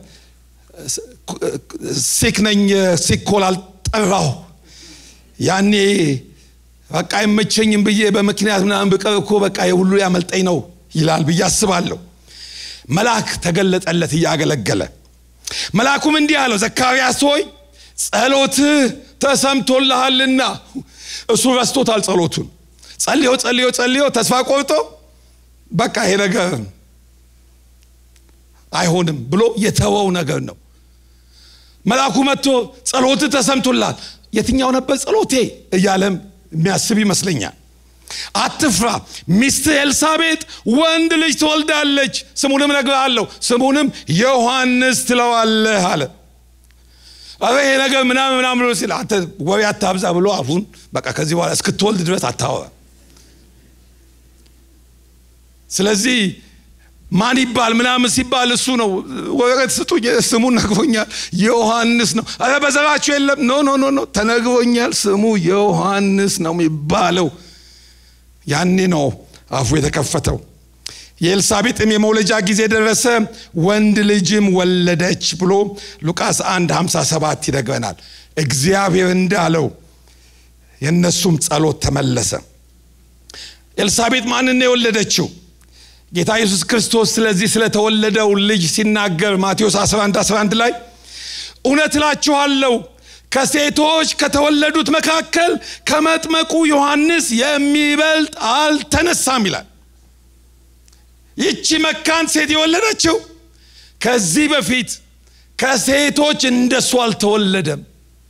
ሲክ ነኝ ሲኮል አልጠራው ያኔ በቃ አይመቸኝም ብዬ በምክንያት ምናምን ብቀር እኮ በቃ የሁሉ ያመልጠኝ ነው ይላል ብዬ አስባለሁ መልአክ ተገለጠለት እያገለገለ መልአኩም እንዲህ አለው ዘካርያስ ሆይ ጸሎትህ ተሰምቶልሃልና እሱ ረስቶታል ጸሎቱን ጸልዮ ጸልዮ ጸልዮ ተስፋ ቆርጦ በቃ ይሄ ነገር አይሆንም ብሎ የተወው ነገር ነው መልአኩ መጥቶ ጸሎት ተሰምቶላል የትኛው ነበር ጸሎቴ እያለም የሚያስብ ይመስለኛል አትፍራ ሚስት ኤልሳቤጥ ወንድ ልጅ ትወልዳለች ስሙንም ነግርሃለሁ ስሙንም ዮሐንስ ትለዋለህ አለ አረ ይሄ ነገር ምናምን ምናምን ብሎ ሲል አንተ ወሬ አታብዛ ብሎ አፉን በቃ ከዚህ በኋላ እስክትወልድ ድረስ አታወራ ስለዚህ ማን ይባል ምናምን ሲባል እሱ ነው ወረቀት ስጡኝ ስሙን ነግሮኛል ዮሐንስ ነው አረ በዘራችሁ የለም ኖ ኖ ኖ ኖ ተነግሮኛል ስሙ ዮሐንስ ነው የሚባለው ያኔ ነው አፉ የተከፈተው የኤልሳቤጥም የመውለጃ ጊዜ ደረሰ ወንድ ልጅም ወለደች ብሎ ሉቃስ 1 57 ይነግረናል እግዚአብሔር እንዳለው የእነሱም ጸሎት ተመለሰ ኤልሳቤጥ ማንን የወለደችው ጌታ ኢየሱስ ክርስቶስ ስለዚህ ስለተወለደው ልጅ ሲናገር ማቴዎስ 11 11 ላይ እውነት እላችኋለሁ ከሴቶች ከተወለዱት መካከል ከመጥመቁ ዮሐንስ የሚበልጥ አልተነሳም ይላል ይቺ መካን ሴት የወለደችው ከዚህ በፊት ከሴቶች እንደሱ አልተወለደም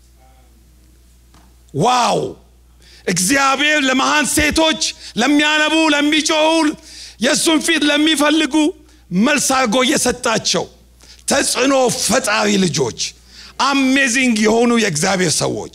ዋው እግዚአብሔር ለመሃን ሴቶች ለሚያነቡ ለሚጮሁ የእሱን ፊት ለሚፈልጉ መልስ አድርጎ እየሰጣቸው ተጽዕኖ ፈጣሪ ልጆች አሜዚንግ የሆኑ የእግዚአብሔር ሰዎች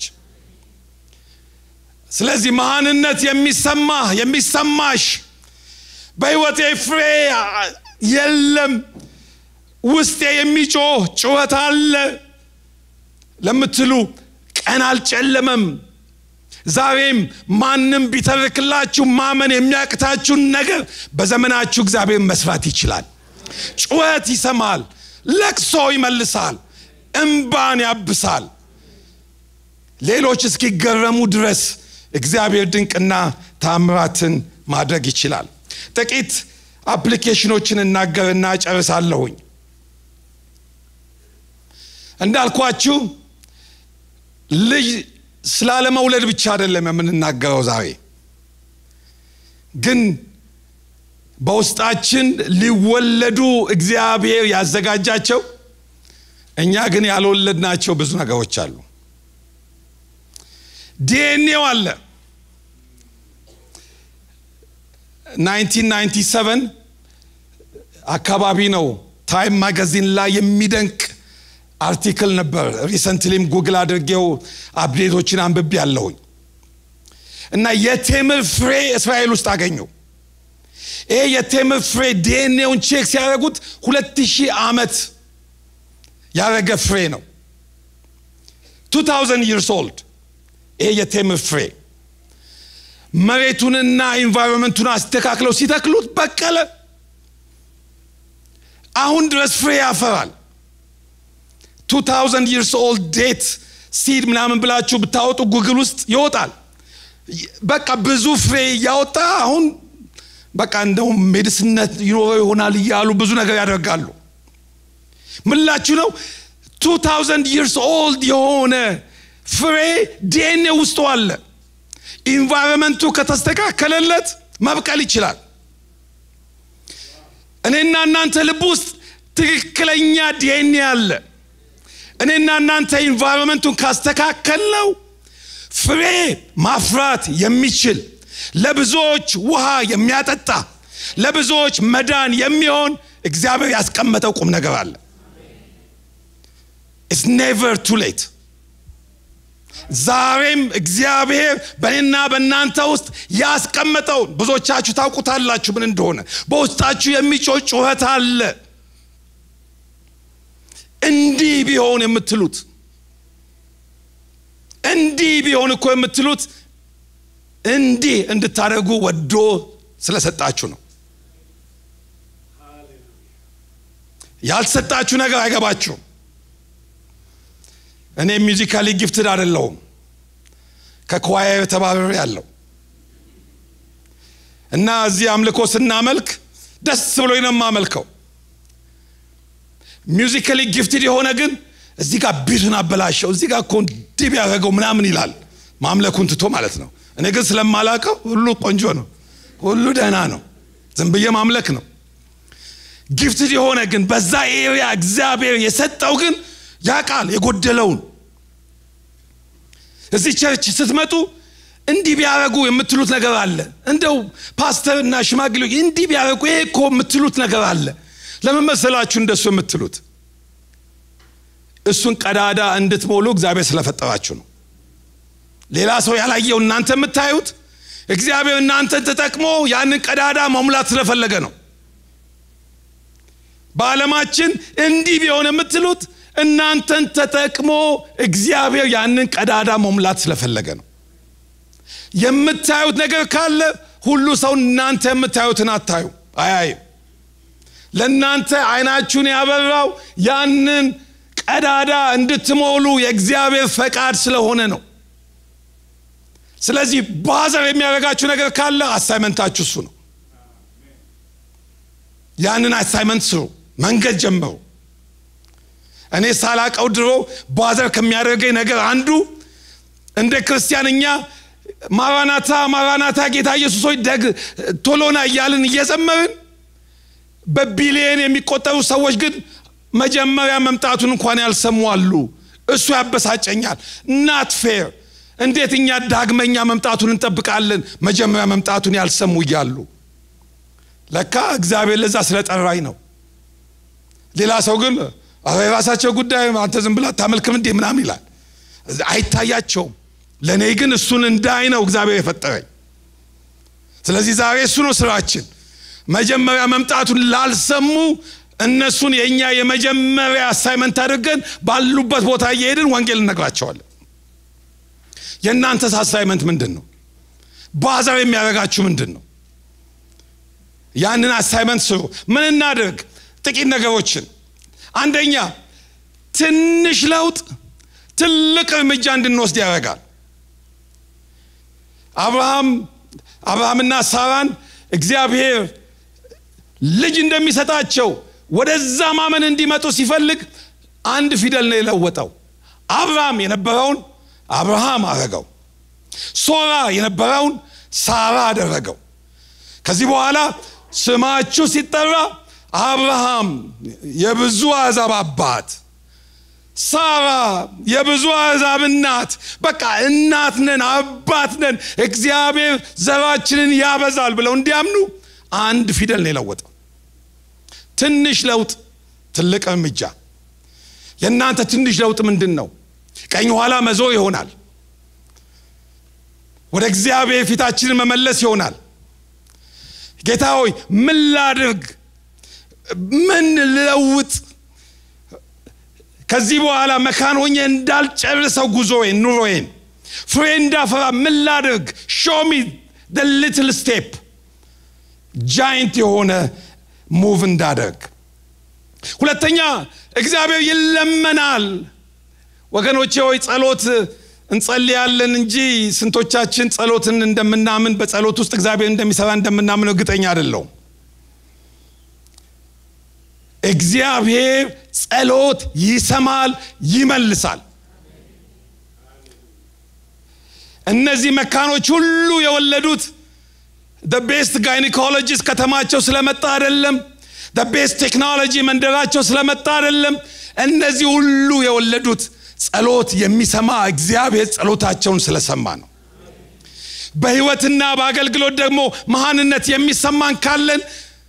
ስለዚህ መሃንነት የሚሰማ የሚሰማሽ በህይወቴ ፍሬ የለም ውስጤ የሚጮህ ጩኸት አለ ለምትሉ ቀን አልጨለመም ዛሬም ማንም ቢተርክላችሁ ማመን የሚያቅታችሁን ነገር በዘመናችሁ እግዚአብሔር መስራት ይችላል ጩኸት ይሰማል ለቅሶ ይመልሳል እምባን ያብሳል ሌሎች እስኪገረሙ ድረስ እግዚአብሔር ድንቅና ታምራትን ማድረግ ይችላል ጥቂት አፕሊኬሽኖችን እናገርና ጨርሳለሁኝ እንዳልኳችሁ ልጅ ስላለመውለድ ብቻ አይደለም የምንናገረው ዛሬ ግን በውስጣችን ሊወለዱ እግዚአብሔር ያዘጋጃቸው እኛ ግን ያልወለድናቸው ብዙ ነገሮች አሉ ዲኤንኤው አለ 1997 አካባቢ ነው ታይም ማጋዚን ላይ የሚደንቅ አርቲክል ነበር ሪሰንትሊም ጉግል አድርጌው አፕዴቶችን አንብቤ ያለሁኝ እና የቴምር ፍሬ እስራኤል ውስጥ አገኘው ይሄ የቴምር ፍሬ ዲኤንኤውን ቼክ ሲያደርጉት ሁለት ሺህ ዓመት ያደረገ ፍሬ ነው 2000 ይርስ ኦልድ ይሄ የቴምር ፍሬ መሬቱንና ኢንቫይሮንመንቱን አስተካክለው ሲተክሉት በቀለ አሁን ድረስ ፍሬ ያፈራል 2000 ይርስ ኦልድ ዴት ሲድ ምናምን ብላችሁ ብታወጡ ጉግል ውስጥ ይወጣል በቃ ብዙ ፍሬ እያወጣ አሁን በቃ እንደውም ሜዲስነት ይኖረው ይሆናል እያሉ ብዙ ነገር ያደርጋሉ ምላችሁ ነው 2000 ይርስ ኦልድ የሆነ ፍሬ ዲኤንኤ ውስጡ አለ ኢንቫይሮንመንቱ ከተስተካከለለት መብቀል ይችላል እኔና እናንተ ልብ ውስጥ ትክክለኛ ዲኤንኤ አለ እኔና እናንተ ኢንቫይሮንመንቱን ካስተካከልነው ፍሬ ማፍራት የሚችል ለብዙዎች ውሃ የሚያጠጣ ለብዙዎች መዳን የሚሆን እግዚአብሔር ያስቀመጠው ቁም ነገር አለ ኢትስ ኔቨር ቱ ሌት ዛሬም እግዚአብሔር በእኔና በእናንተ ውስጥ ያስቀመጠውን ብዙዎቻችሁ ታውቁታላችሁ ምን እንደሆነ በውስጣችሁ የሚጮህ ጩኸት አለ እንዲህ ቢሆን የምትሉት እንዲህ ቢሆን እኮ የምትሉት እንዲህ እንድታደርጉ ወዶ ስለሰጣችሁ ነው ያልሰጣችሁ ነገር አይገባችሁም እኔ ሚዚካሊ ጊፍትድ አይደለሁም ከኳየር ተባረር ያለው እና እዚህ አምልኮ ስናመልክ ደስ ብሎኝ ነው የማመልከው ሚውዚካሊ ጊፍትድ የሆነ ግን እዚህ ጋር ቢቱን አበላሸው እዚህ ጋር እኮ እንዲህ ቢያደረገው ምናምን ይላል ማምለኩን ትቶ ማለት ነው እኔ ግን ስለማላቀው ሁሉ ቆንጆ ነው ሁሉ ደህና ነው ዝም ብዬ ማምለክ ነው ጊፍትድ የሆነ ግን በዛ ኤሪያ እግዚአብሔር የሰጠው ግን ያቃል የጎደለውን እዚህ ቸርች ስትመጡ እንዲህ ቢያደረጉ የምትሉት ነገር አለ እንደው ፓስተር እና ሽማግሌዎች እንዲህ ቢያደረጉ ይሄ እኮ የምትሉት ነገር አለ ለምን መሰላችሁ እንደሱ የምትሉት እሱን ቀዳዳ እንድትሞሉ እግዚአብሔር ስለፈጠራችሁ ነው ሌላ ሰው ያላየው እናንተ የምታዩት እግዚአብሔር እናንተን ተጠቅሞ ያንን ቀዳዳ መሙላት ስለፈለገ ነው በዓለማችን እንዲህ ቢሆን የምትሉት እናንተን ተጠቅሞ እግዚአብሔር ያንን ቀዳዳ መሙላት ስለፈለገ ነው የምታዩት ነገር ካለ ሁሉ ሰው እናንተ የምታዩትን አታዩ አያይም ለእናንተ አይናችሁን ያበራው ያንን ቀዳዳ እንድትሞሉ የእግዚአብሔር ፈቃድ ስለሆነ ነው ስለዚህ ባዘር የሚያደርጋችሁ ነገር ካለ አሳይመንታችሁ እሱ ነው ያንን አሳይመንት ስሩ መንገድ ጀምሩ እኔ ሳላቀው ድሮ ባዘር ከሚያደርገኝ ነገር አንዱ እንደ ክርስቲያንኛ ማራናታ ማራናታ ጌታ ኢየሱሶች ደግ ቶሎና እያልን እየዘመርን በቢሊየን የሚቆጠሩ ሰዎች ግን መጀመሪያ መምጣቱን እንኳን ያልሰሙ አሉ እሱ ያበሳጨኛል ናት ፌር እንዴት እኛ ዳግመኛ መምጣቱን እንጠብቃለን መጀመሪያ መምጣቱን ያልሰሙ እያሉ ለካ እግዚአብሔር ለዛ ስለጠራኝ ነው ሌላ ሰው ግን የራሳቸው ጉዳይ አንተ ዝም ብላ ታመልክም እንዴ ምናም ይላል አይታያቸውም ለእኔ ግን እሱን እንዳይ ነው እግዚአብሔር የፈጠረኝ ስለዚህ ዛሬ እሱ ነው ስራችን መጀመሪያ መምጣቱን ላልሰሙ እነሱን የእኛ የመጀመሪያ አሳይመንት አድርገን ባሉበት ቦታ እየሄድን ወንጌል እነግራቸዋለን የእናንተስ አሳይመንት ምንድን ነው ባዛር የሚያደርጋችሁ ምንድን ነው ያንን አሳይመንት ስሩ ምን እናድርግ ጥቂት ነገሮችን አንደኛ ትንሽ ለውጥ ትልቅ እርምጃ እንድንወስድ ያደርጋል አብርሃም አብርሃምና ሳራን እግዚአብሔር ልጅ እንደሚሰጣቸው ወደዛ ማመን እንዲመጡ ሲፈልግ አንድ ፊደል ነው የለወጠው አብርሃም የነበረውን አብርሃም አረገው። ሶራ የነበረውን ሳራ አደረገው። ከዚህ በኋላ ስማችሁ ሲጠራ አብርሃም የብዙ አሕዛብ አባት፣ ሳራ የብዙ አሕዛብ እናት። በቃ እናት ነን፣ አባት ነን፣ እግዚአብሔር ዘራችንን ያበዛል ብለው እንዲያምኑ አንድ ፊደል ነው የለወጠው። ትንሽ ለውጥ ትልቅ እርምጃ። የእናንተ ትንሽ ለውጥ ምንድን ነው? ቀኝ ኋላ መዞር ይሆናል። ወደ እግዚአብሔር ፊታችንን መመለስ ይሆናል። ጌታ ሆይ ምን ላድርግ? ምን ልለውጥ? ከዚህ በኋላ መካን ሆኜ እንዳልጨርሰው ጉዞዬን፣ ኑሮዬን ፍሬ እንዳፈራ ምን ላድርግ? ሾሚ ደ ሊትል ስቴፕ ጃይንት የሆነ ሙቭ እንዳደርግ። ሁለተኛ እግዚአብሔር ይለመናል። ወገኖቼ ሆይ ጸሎት እንጸልያለን እንጂ ስንቶቻችን ጸሎትን እንደምናምን በጸሎት ውስጥ እግዚአብሔር እንደሚሰራ እንደምናምን እርግጠኛ አይደለሁም። እግዚአብሔር ጸሎት ይሰማል፣ ይመልሳል። እነዚህ መካኖች ሁሉ የወለዱት ቤስት ጋይኒኮሎጂስት ከተማቸው ስለመጣ አይደለም። ቤስት ቴክኖሎጂ መንደራቸው ስለመጣ አይደለም። እነዚህ ሁሉ የወለዱት ጸሎት የሚሰማ እግዚአብሔር ጸሎታቸውን ስለሰማ ነው። በሕይወትና በአገልግሎት ደግሞ መሃንነት የሚሰማን ካለን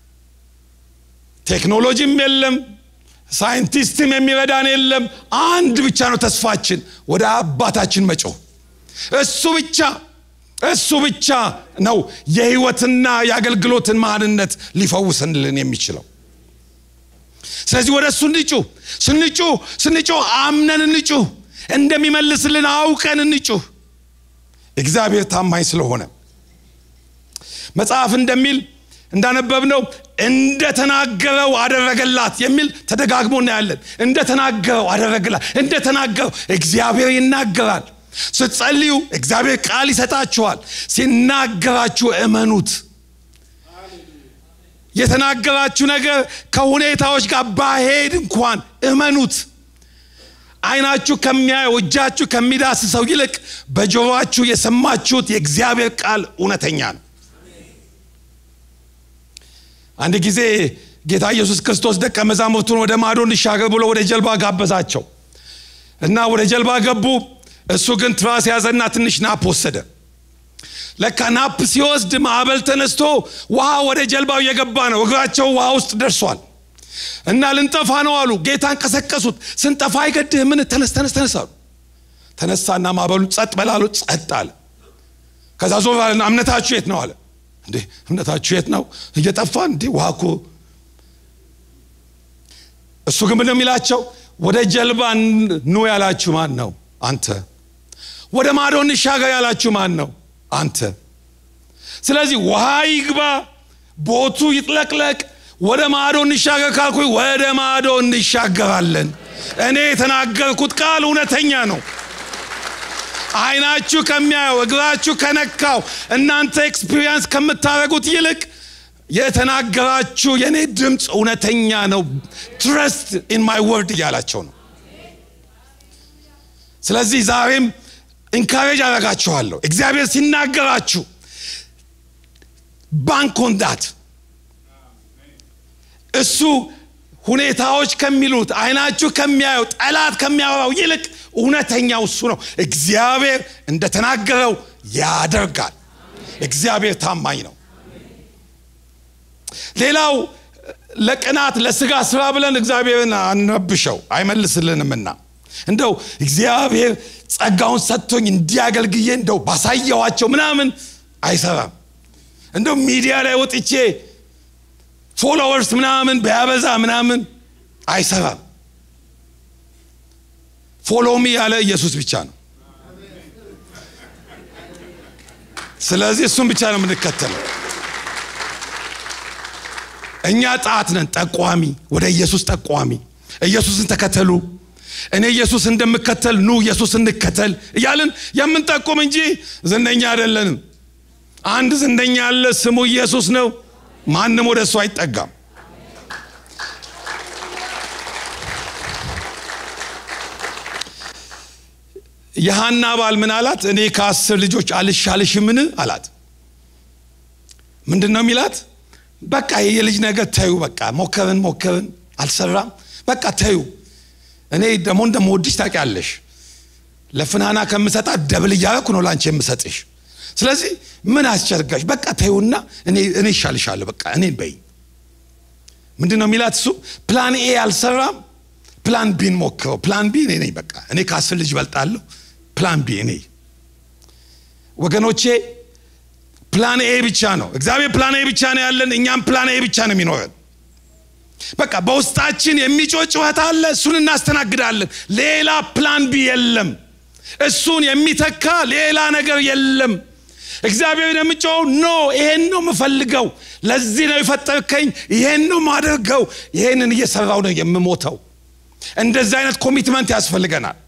ቴክኖሎጂም የለም፣ ሳይንቲስትም የሚረዳን የለም። አንድ ብቻ ነው ተስፋችን፣ ወደ አባታችን መጮህ። እሱ ብቻ እሱ ብቻ ነው የሕይወትና የአገልግሎትን መሃንነት ሊፈውስልን የሚችለው። ስለዚህ ወደ እሱ እንጩህ። ስንጩህ ስንጩህ አምነን እንጩህ። እንደሚመልስልን አውቀን እንጩህ። እግዚአብሔር ታማኝ ስለሆነ መጽሐፍ እንደሚል እንዳነበብነው እንደተናገረው አደረገላት የሚል ተደጋግሞ እናያለን። እንደተናገረው አደረገላት። እንደተናገረው እግዚአብሔር ይናገራል። ስትጸልዩ እግዚአብሔር ቃል ይሰጣችኋል። ሲናገራችሁ እመኑት። የተናገራችሁ ነገር ከሁኔታዎች ጋር ባሄድ እንኳን እመኑት። ዓይናችሁ ከሚያየው እጃችሁ ከሚዳስሰው ይልቅ በጆሮአችሁ የሰማችሁት የእግዚአብሔር ቃል እውነተኛ ነው። አንድ ጊዜ ጌታ ኢየሱስ ክርስቶስ ደቀ መዛሙርቱን ወደ ማዶ እንሻገር ብሎ ወደ ጀልባ ጋበዛቸው እና ወደ ጀልባ ገቡ። እሱ ግን ትራስ ያዘና ትንሽ ናፕ ወሰደ። ለካ ናፕ ሲወስድ ማዕበል ተነስቶ ውሃ ወደ ጀልባው እየገባ ነው። እግራቸው ውሃ ውስጥ ደርሷል እና ልንጠፋ ነው አሉ። ጌታን ቀሰቀሱት። ስንጠፋ አይገድህ ምን? ተነስ ተነስ ተነስ አሉ። ተነሳና ማዕበሉ ጸጥ በላሉ። ጸጥ አለ። ከዛ ዞር አለና እምነታችሁ የት ነው አለ። እንዴ እምነታችሁ የት ነው? እየጠፋን እንዴ ውሃ እኮ እሱ ግን ምንድን ነው የሚላቸው? ወደ ጀልባ ኑ ያላችሁ ማን ነው? አንተ። ወደ ማዶ እንሻገር ያላችሁ ማን ነው? አንተ። ስለዚህ ውሃ ይግባ፣ ቦቱ ይጥለቅለቅ፣ ወደ ማዶ እንሻገር ካልኩኝ ወደ ማዶ እንሻገራለን። እኔ የተናገርኩት ቃል እውነተኛ ነው። ዓይናችሁ ከሚያየው እግራችሁ ከነካው እናንተ ኤክስፒሪየንስ ከምታደርጉት ይልቅ የተናገራችሁ የእኔ ድምፅ እውነተኛ ነው። ትረስት ኢን ማይ ወርድ እያላቸው ነው። ስለዚህ ዛሬም ኢንካሬጅ አደርጋችኋለሁ። እግዚአብሔር ሲናገራችሁ ባንክ ኦን ዳት እሱ ሁኔታዎች ከሚሉት አይናችሁ ከሚያየው ጠላት ከሚያወራው ይልቅ እውነተኛው እሱ ነው። እግዚአብሔር እንደተናገረው ያደርጋል። እግዚአብሔር ታማኝ ነው። ሌላው ለቅናት ለስጋ ስራ ብለን እግዚአብሔርን አንረብሸው አይመልስልንምና እንደው እግዚአብሔር ጸጋውን ሰጥቶኝ እንዲያገልግዬ እንደው ባሳየዋቸው ምናምን አይሰራም። እንደው ሚዲያ ላይ ወጥቼ ፎሎወርስ ምናምን በያበዛ ምናምን አይሰራም። ፎሎሚ ያለ ኢየሱስ ብቻ ነው። ስለዚህ እሱም ብቻ ነው የምንከተለው። እኛ ጣት ነን ጠቋሚ፣ ወደ ኢየሱስ ጠቋሚ። ኢየሱስን ተከተሉ፣ እኔ ኢየሱስ እንደምከተል ኑ ኢየሱስ እንከተል እያልን የምንጠቁም እንጂ ዝነኛ አይደለንም። አንድ ዝነኛ አለ፣ ስሙ ኢየሱስ ነው። ማንም ወደ እሱ አይጠጋም። የሃና ባል ምን አላት? እኔ ከአስር ልጆች አልሻልሽምን አላት። ምንድን ነው የሚላት? በቃ የልጅ ነገር ተዩ፣ በቃ ሞከርን ሞከርን አልሰራም፣ በቃ ተዩ። እኔ ደግሞ እንደምወድሽ ታውቂያለሽ። ለፍናና ከምሰጣት ደብል እያደረኩ ነው ላንቺ የምሰጥሽ። ስለዚህ ምን አስቸርጋሽ? በቃ ተዩና እኔ እኔ ይሻልሻለሁ፣ በቃ እኔን በይ። ምንድን ነው የሚላት እሱ? ፕላን ኤ አልሰራም፣ ፕላን ቢን ሞክረው። ፕላን ቢ እኔ ነኝ፣ በቃ እኔ ከአስር ልጅ በልጣለሁ። ፕላን ቢ እኔ። ወገኖቼ ፕላን ኤ ብቻ ነው። እግዚአብሔር ፕላን ኤ ብቻ ነው ያለን፣ እኛም ፕላን ኤ ብቻ ነው የሚኖረን። በቃ በውስጣችን የሚጮህ ጩኸት አለ፣ እሱን እናስተናግዳለን። ሌላ ፕላን ቢ የለም። እሱን የሚተካ ሌላ ነገር የለም። እግዚአብሔር የምጮው ኖ ይሄን ነው የምፈልገው፣ ለዚህ ነው የፈጠርከኝ፣ ይሄን ነው ማደርገው፣ ይሄንን እየሰራው ነው የምሞተው። እንደዚህ አይነት ኮሚትመንት ያስፈልገናል።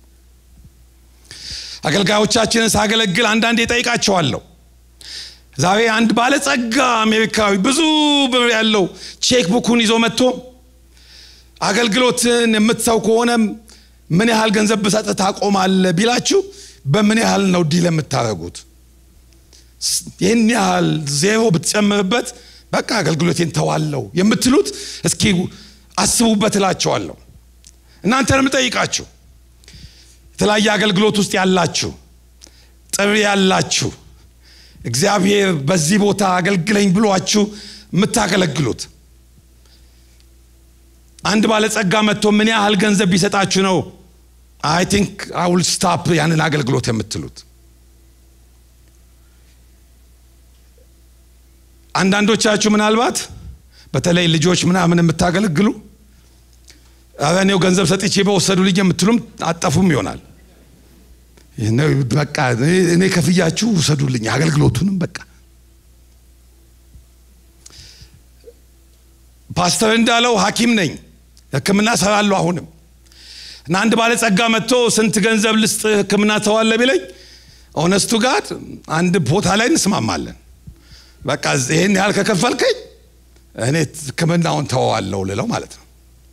አገልጋዮቻችንን ሳገለግል አንዳንዴ ጠይቃቸዋለሁ። ዛሬ አንድ ባለጸጋ አሜሪካዊ ብዙ ብር ያለው ቼክ ቡኩን ይዞ መጥቶ አገልግሎትን የምትሰው ከሆነ ምን ያህል ገንዘብ ብሰጥ ታቆማለህ ቢላችሁ በምን ያህል ነው ዲል የምታደርጉት? ይህን ያህል ዜሮ ብትጨምርበት በቃ አገልግሎቴን ተዋለው የምትሉት እስኪ አስቡበት እላቸዋለሁ። እናንተንም ጠይቃችሁ የተለያየ አገልግሎት ውስጥ ያላችሁ ጥሪ ያላችሁ እግዚአብሔር በዚህ ቦታ አገልግለኝ ብሏችሁ የምታገለግሉት አንድ ባለጸጋ መጥቶ ምን ያህል ገንዘብ ቢሰጣችሁ ነው አይ ቲንክ አውል ስታፕ ያንን አገልግሎት የምትሉት? አንዳንዶቻችሁ ምናልባት በተለይ ልጆች ምናምን የምታገለግሉ ኧረ እኔው ገንዘብ ሰጥቼ በወሰዱ ልጅ የምትሉም አጠፉም ይሆናል። በቃ እኔ ከፍያችሁ ውሰዱልኝ አገልግሎቱንም በቃ ፓስተር እንዳለው ሐኪም ነኝ ሕክምና ሰራለሁ አሁንም እና አንድ ባለጸጋ መጥቶ ስንት ገንዘብ ልስጥ ሕክምና ተዋለ ቢለኝ ኦነስቱ ጋር አንድ ቦታ ላይ እንስማማለን። በቃ ይህን ያህል ከከፈልከኝ እኔ ሕክምናውን ተዋለው ልለው ማለት ነው።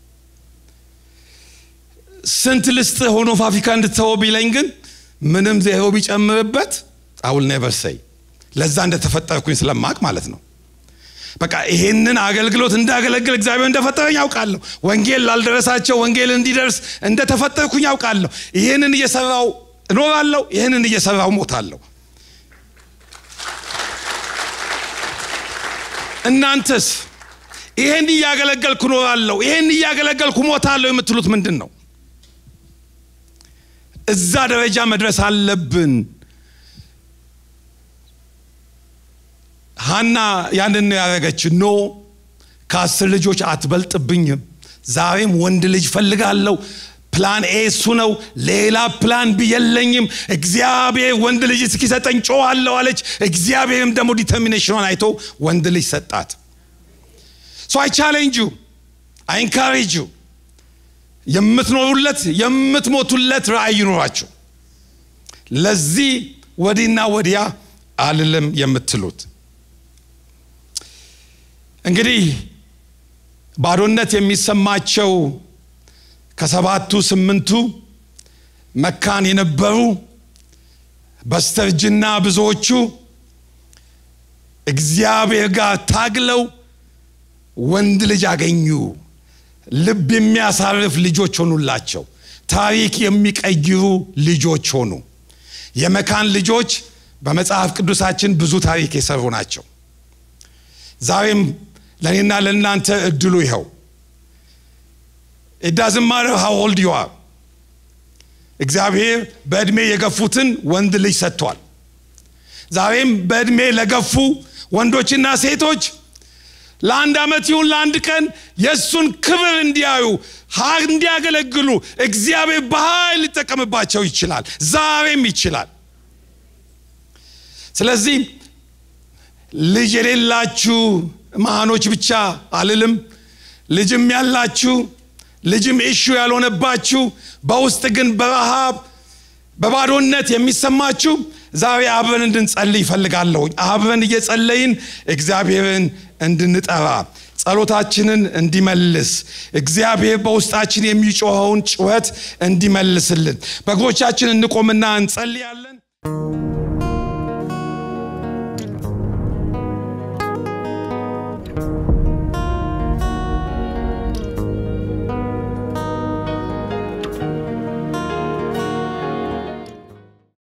ስንት ልስጥ ሆኖ ፋብሪካ እንድትተወው ቢለኝ ግን ምንም ዜሮ ቢጨምርበት አውል ኔቨር ሰይ ለዛ እንደተፈጠርኩኝ ስለማቅ ማለት ነው። በቃ ይሄንን አገልግሎት እንዳገለግል እግዚአብሔር እንደፈጠረኝ ያውቃለሁ። ወንጌል ላልደረሳቸው ወንጌል እንዲደርስ እንደተፈጠርኩኝ ያውቃለሁ። ይህንን እየሰራው እኖራለሁ። ይህንን እየሰራው ሞታለሁ። እናንተስ ይህን እያገለገልኩ እኖራለሁ፣ ይህን እያገለገልኩ ሞታለሁ የምትሉት ምንድን ነው? እዛ ደረጃ መድረስ አለብን። ሀና ያንን ነው ያደረገች። ኖ ከአስር ልጆች አትበልጥብኝም፣ ዛሬም ወንድ ልጅ ፈልጋለሁ። ፕላን ኤ እሱ ነው፣ ሌላ ፕላን ቢ የለኝም። እግዚአብሔር ወንድ ልጅ እስኪሰጠኝ ጮኋለሁ አለች። እግዚአብሔርም ደግሞ ዲተርሚኔሽኗን አይቶ ወንድ ልጅ ሰጣት። ሶ አይ ቻሌንጅ ዩ አይ ኢንካሬጅ ዩ የምትኖሩለት የምትሞቱለት ራእይ ይኖራችሁ። ለዚህ ወዲና ወዲያ አልልም የምትሉት እንግዲህ ባዶነት የሚሰማቸው ከሰባቱ ስምንቱ መካን የነበሩ በስተርጅና ብዙዎቹ እግዚአብሔር ጋር ታግለው ወንድ ልጅ አገኙ። ልብ የሚያሳርፍ ልጆች ሆኑላቸው። ታሪክ የሚቀይሩ ልጆች ሆኑ። የመካን ልጆች በመጽሐፍ ቅዱሳችን ብዙ ታሪክ የሰሩ ናቸው። ዛሬም ለእኔና ለእናንተ እድሉ ይኸው ኢዳዝን ማተር ሃው ኦልድ ዩ አር እግዚአብሔር በዕድሜ የገፉትን ወንድ ልጅ ሰጥቷል። ዛሬም በዕድሜ ለገፉ ወንዶችና ሴቶች ለአንድ ዓመት ይሁን ለአንድ ቀን የእሱን ክብር እንዲያዩ እንዲያገለግሉ እግዚአብሔር በኃይል ሊጠቀምባቸው ይችላል። ዛሬም ይችላል። ስለዚህ ልጅ የሌላችሁ መሃኖች ብቻ አልልም። ልጅም ያላችሁ ልጅም ኢሹ ያልሆነባችሁ በውስጥ ግን በረሃብ በባዶነት የሚሰማችሁ ዛሬ አብረን እንድንጸልይ ይፈልጋለሁ። አብረን እየጸለይን እግዚአብሔርን እንድንጠራ ጸሎታችንን እንዲመልስ እግዚአብሔር በውስጣችን የሚጮኸውን ጩኸት እንዲመልስልን በእግሮቻችን እንቆምና እንጸልያለን።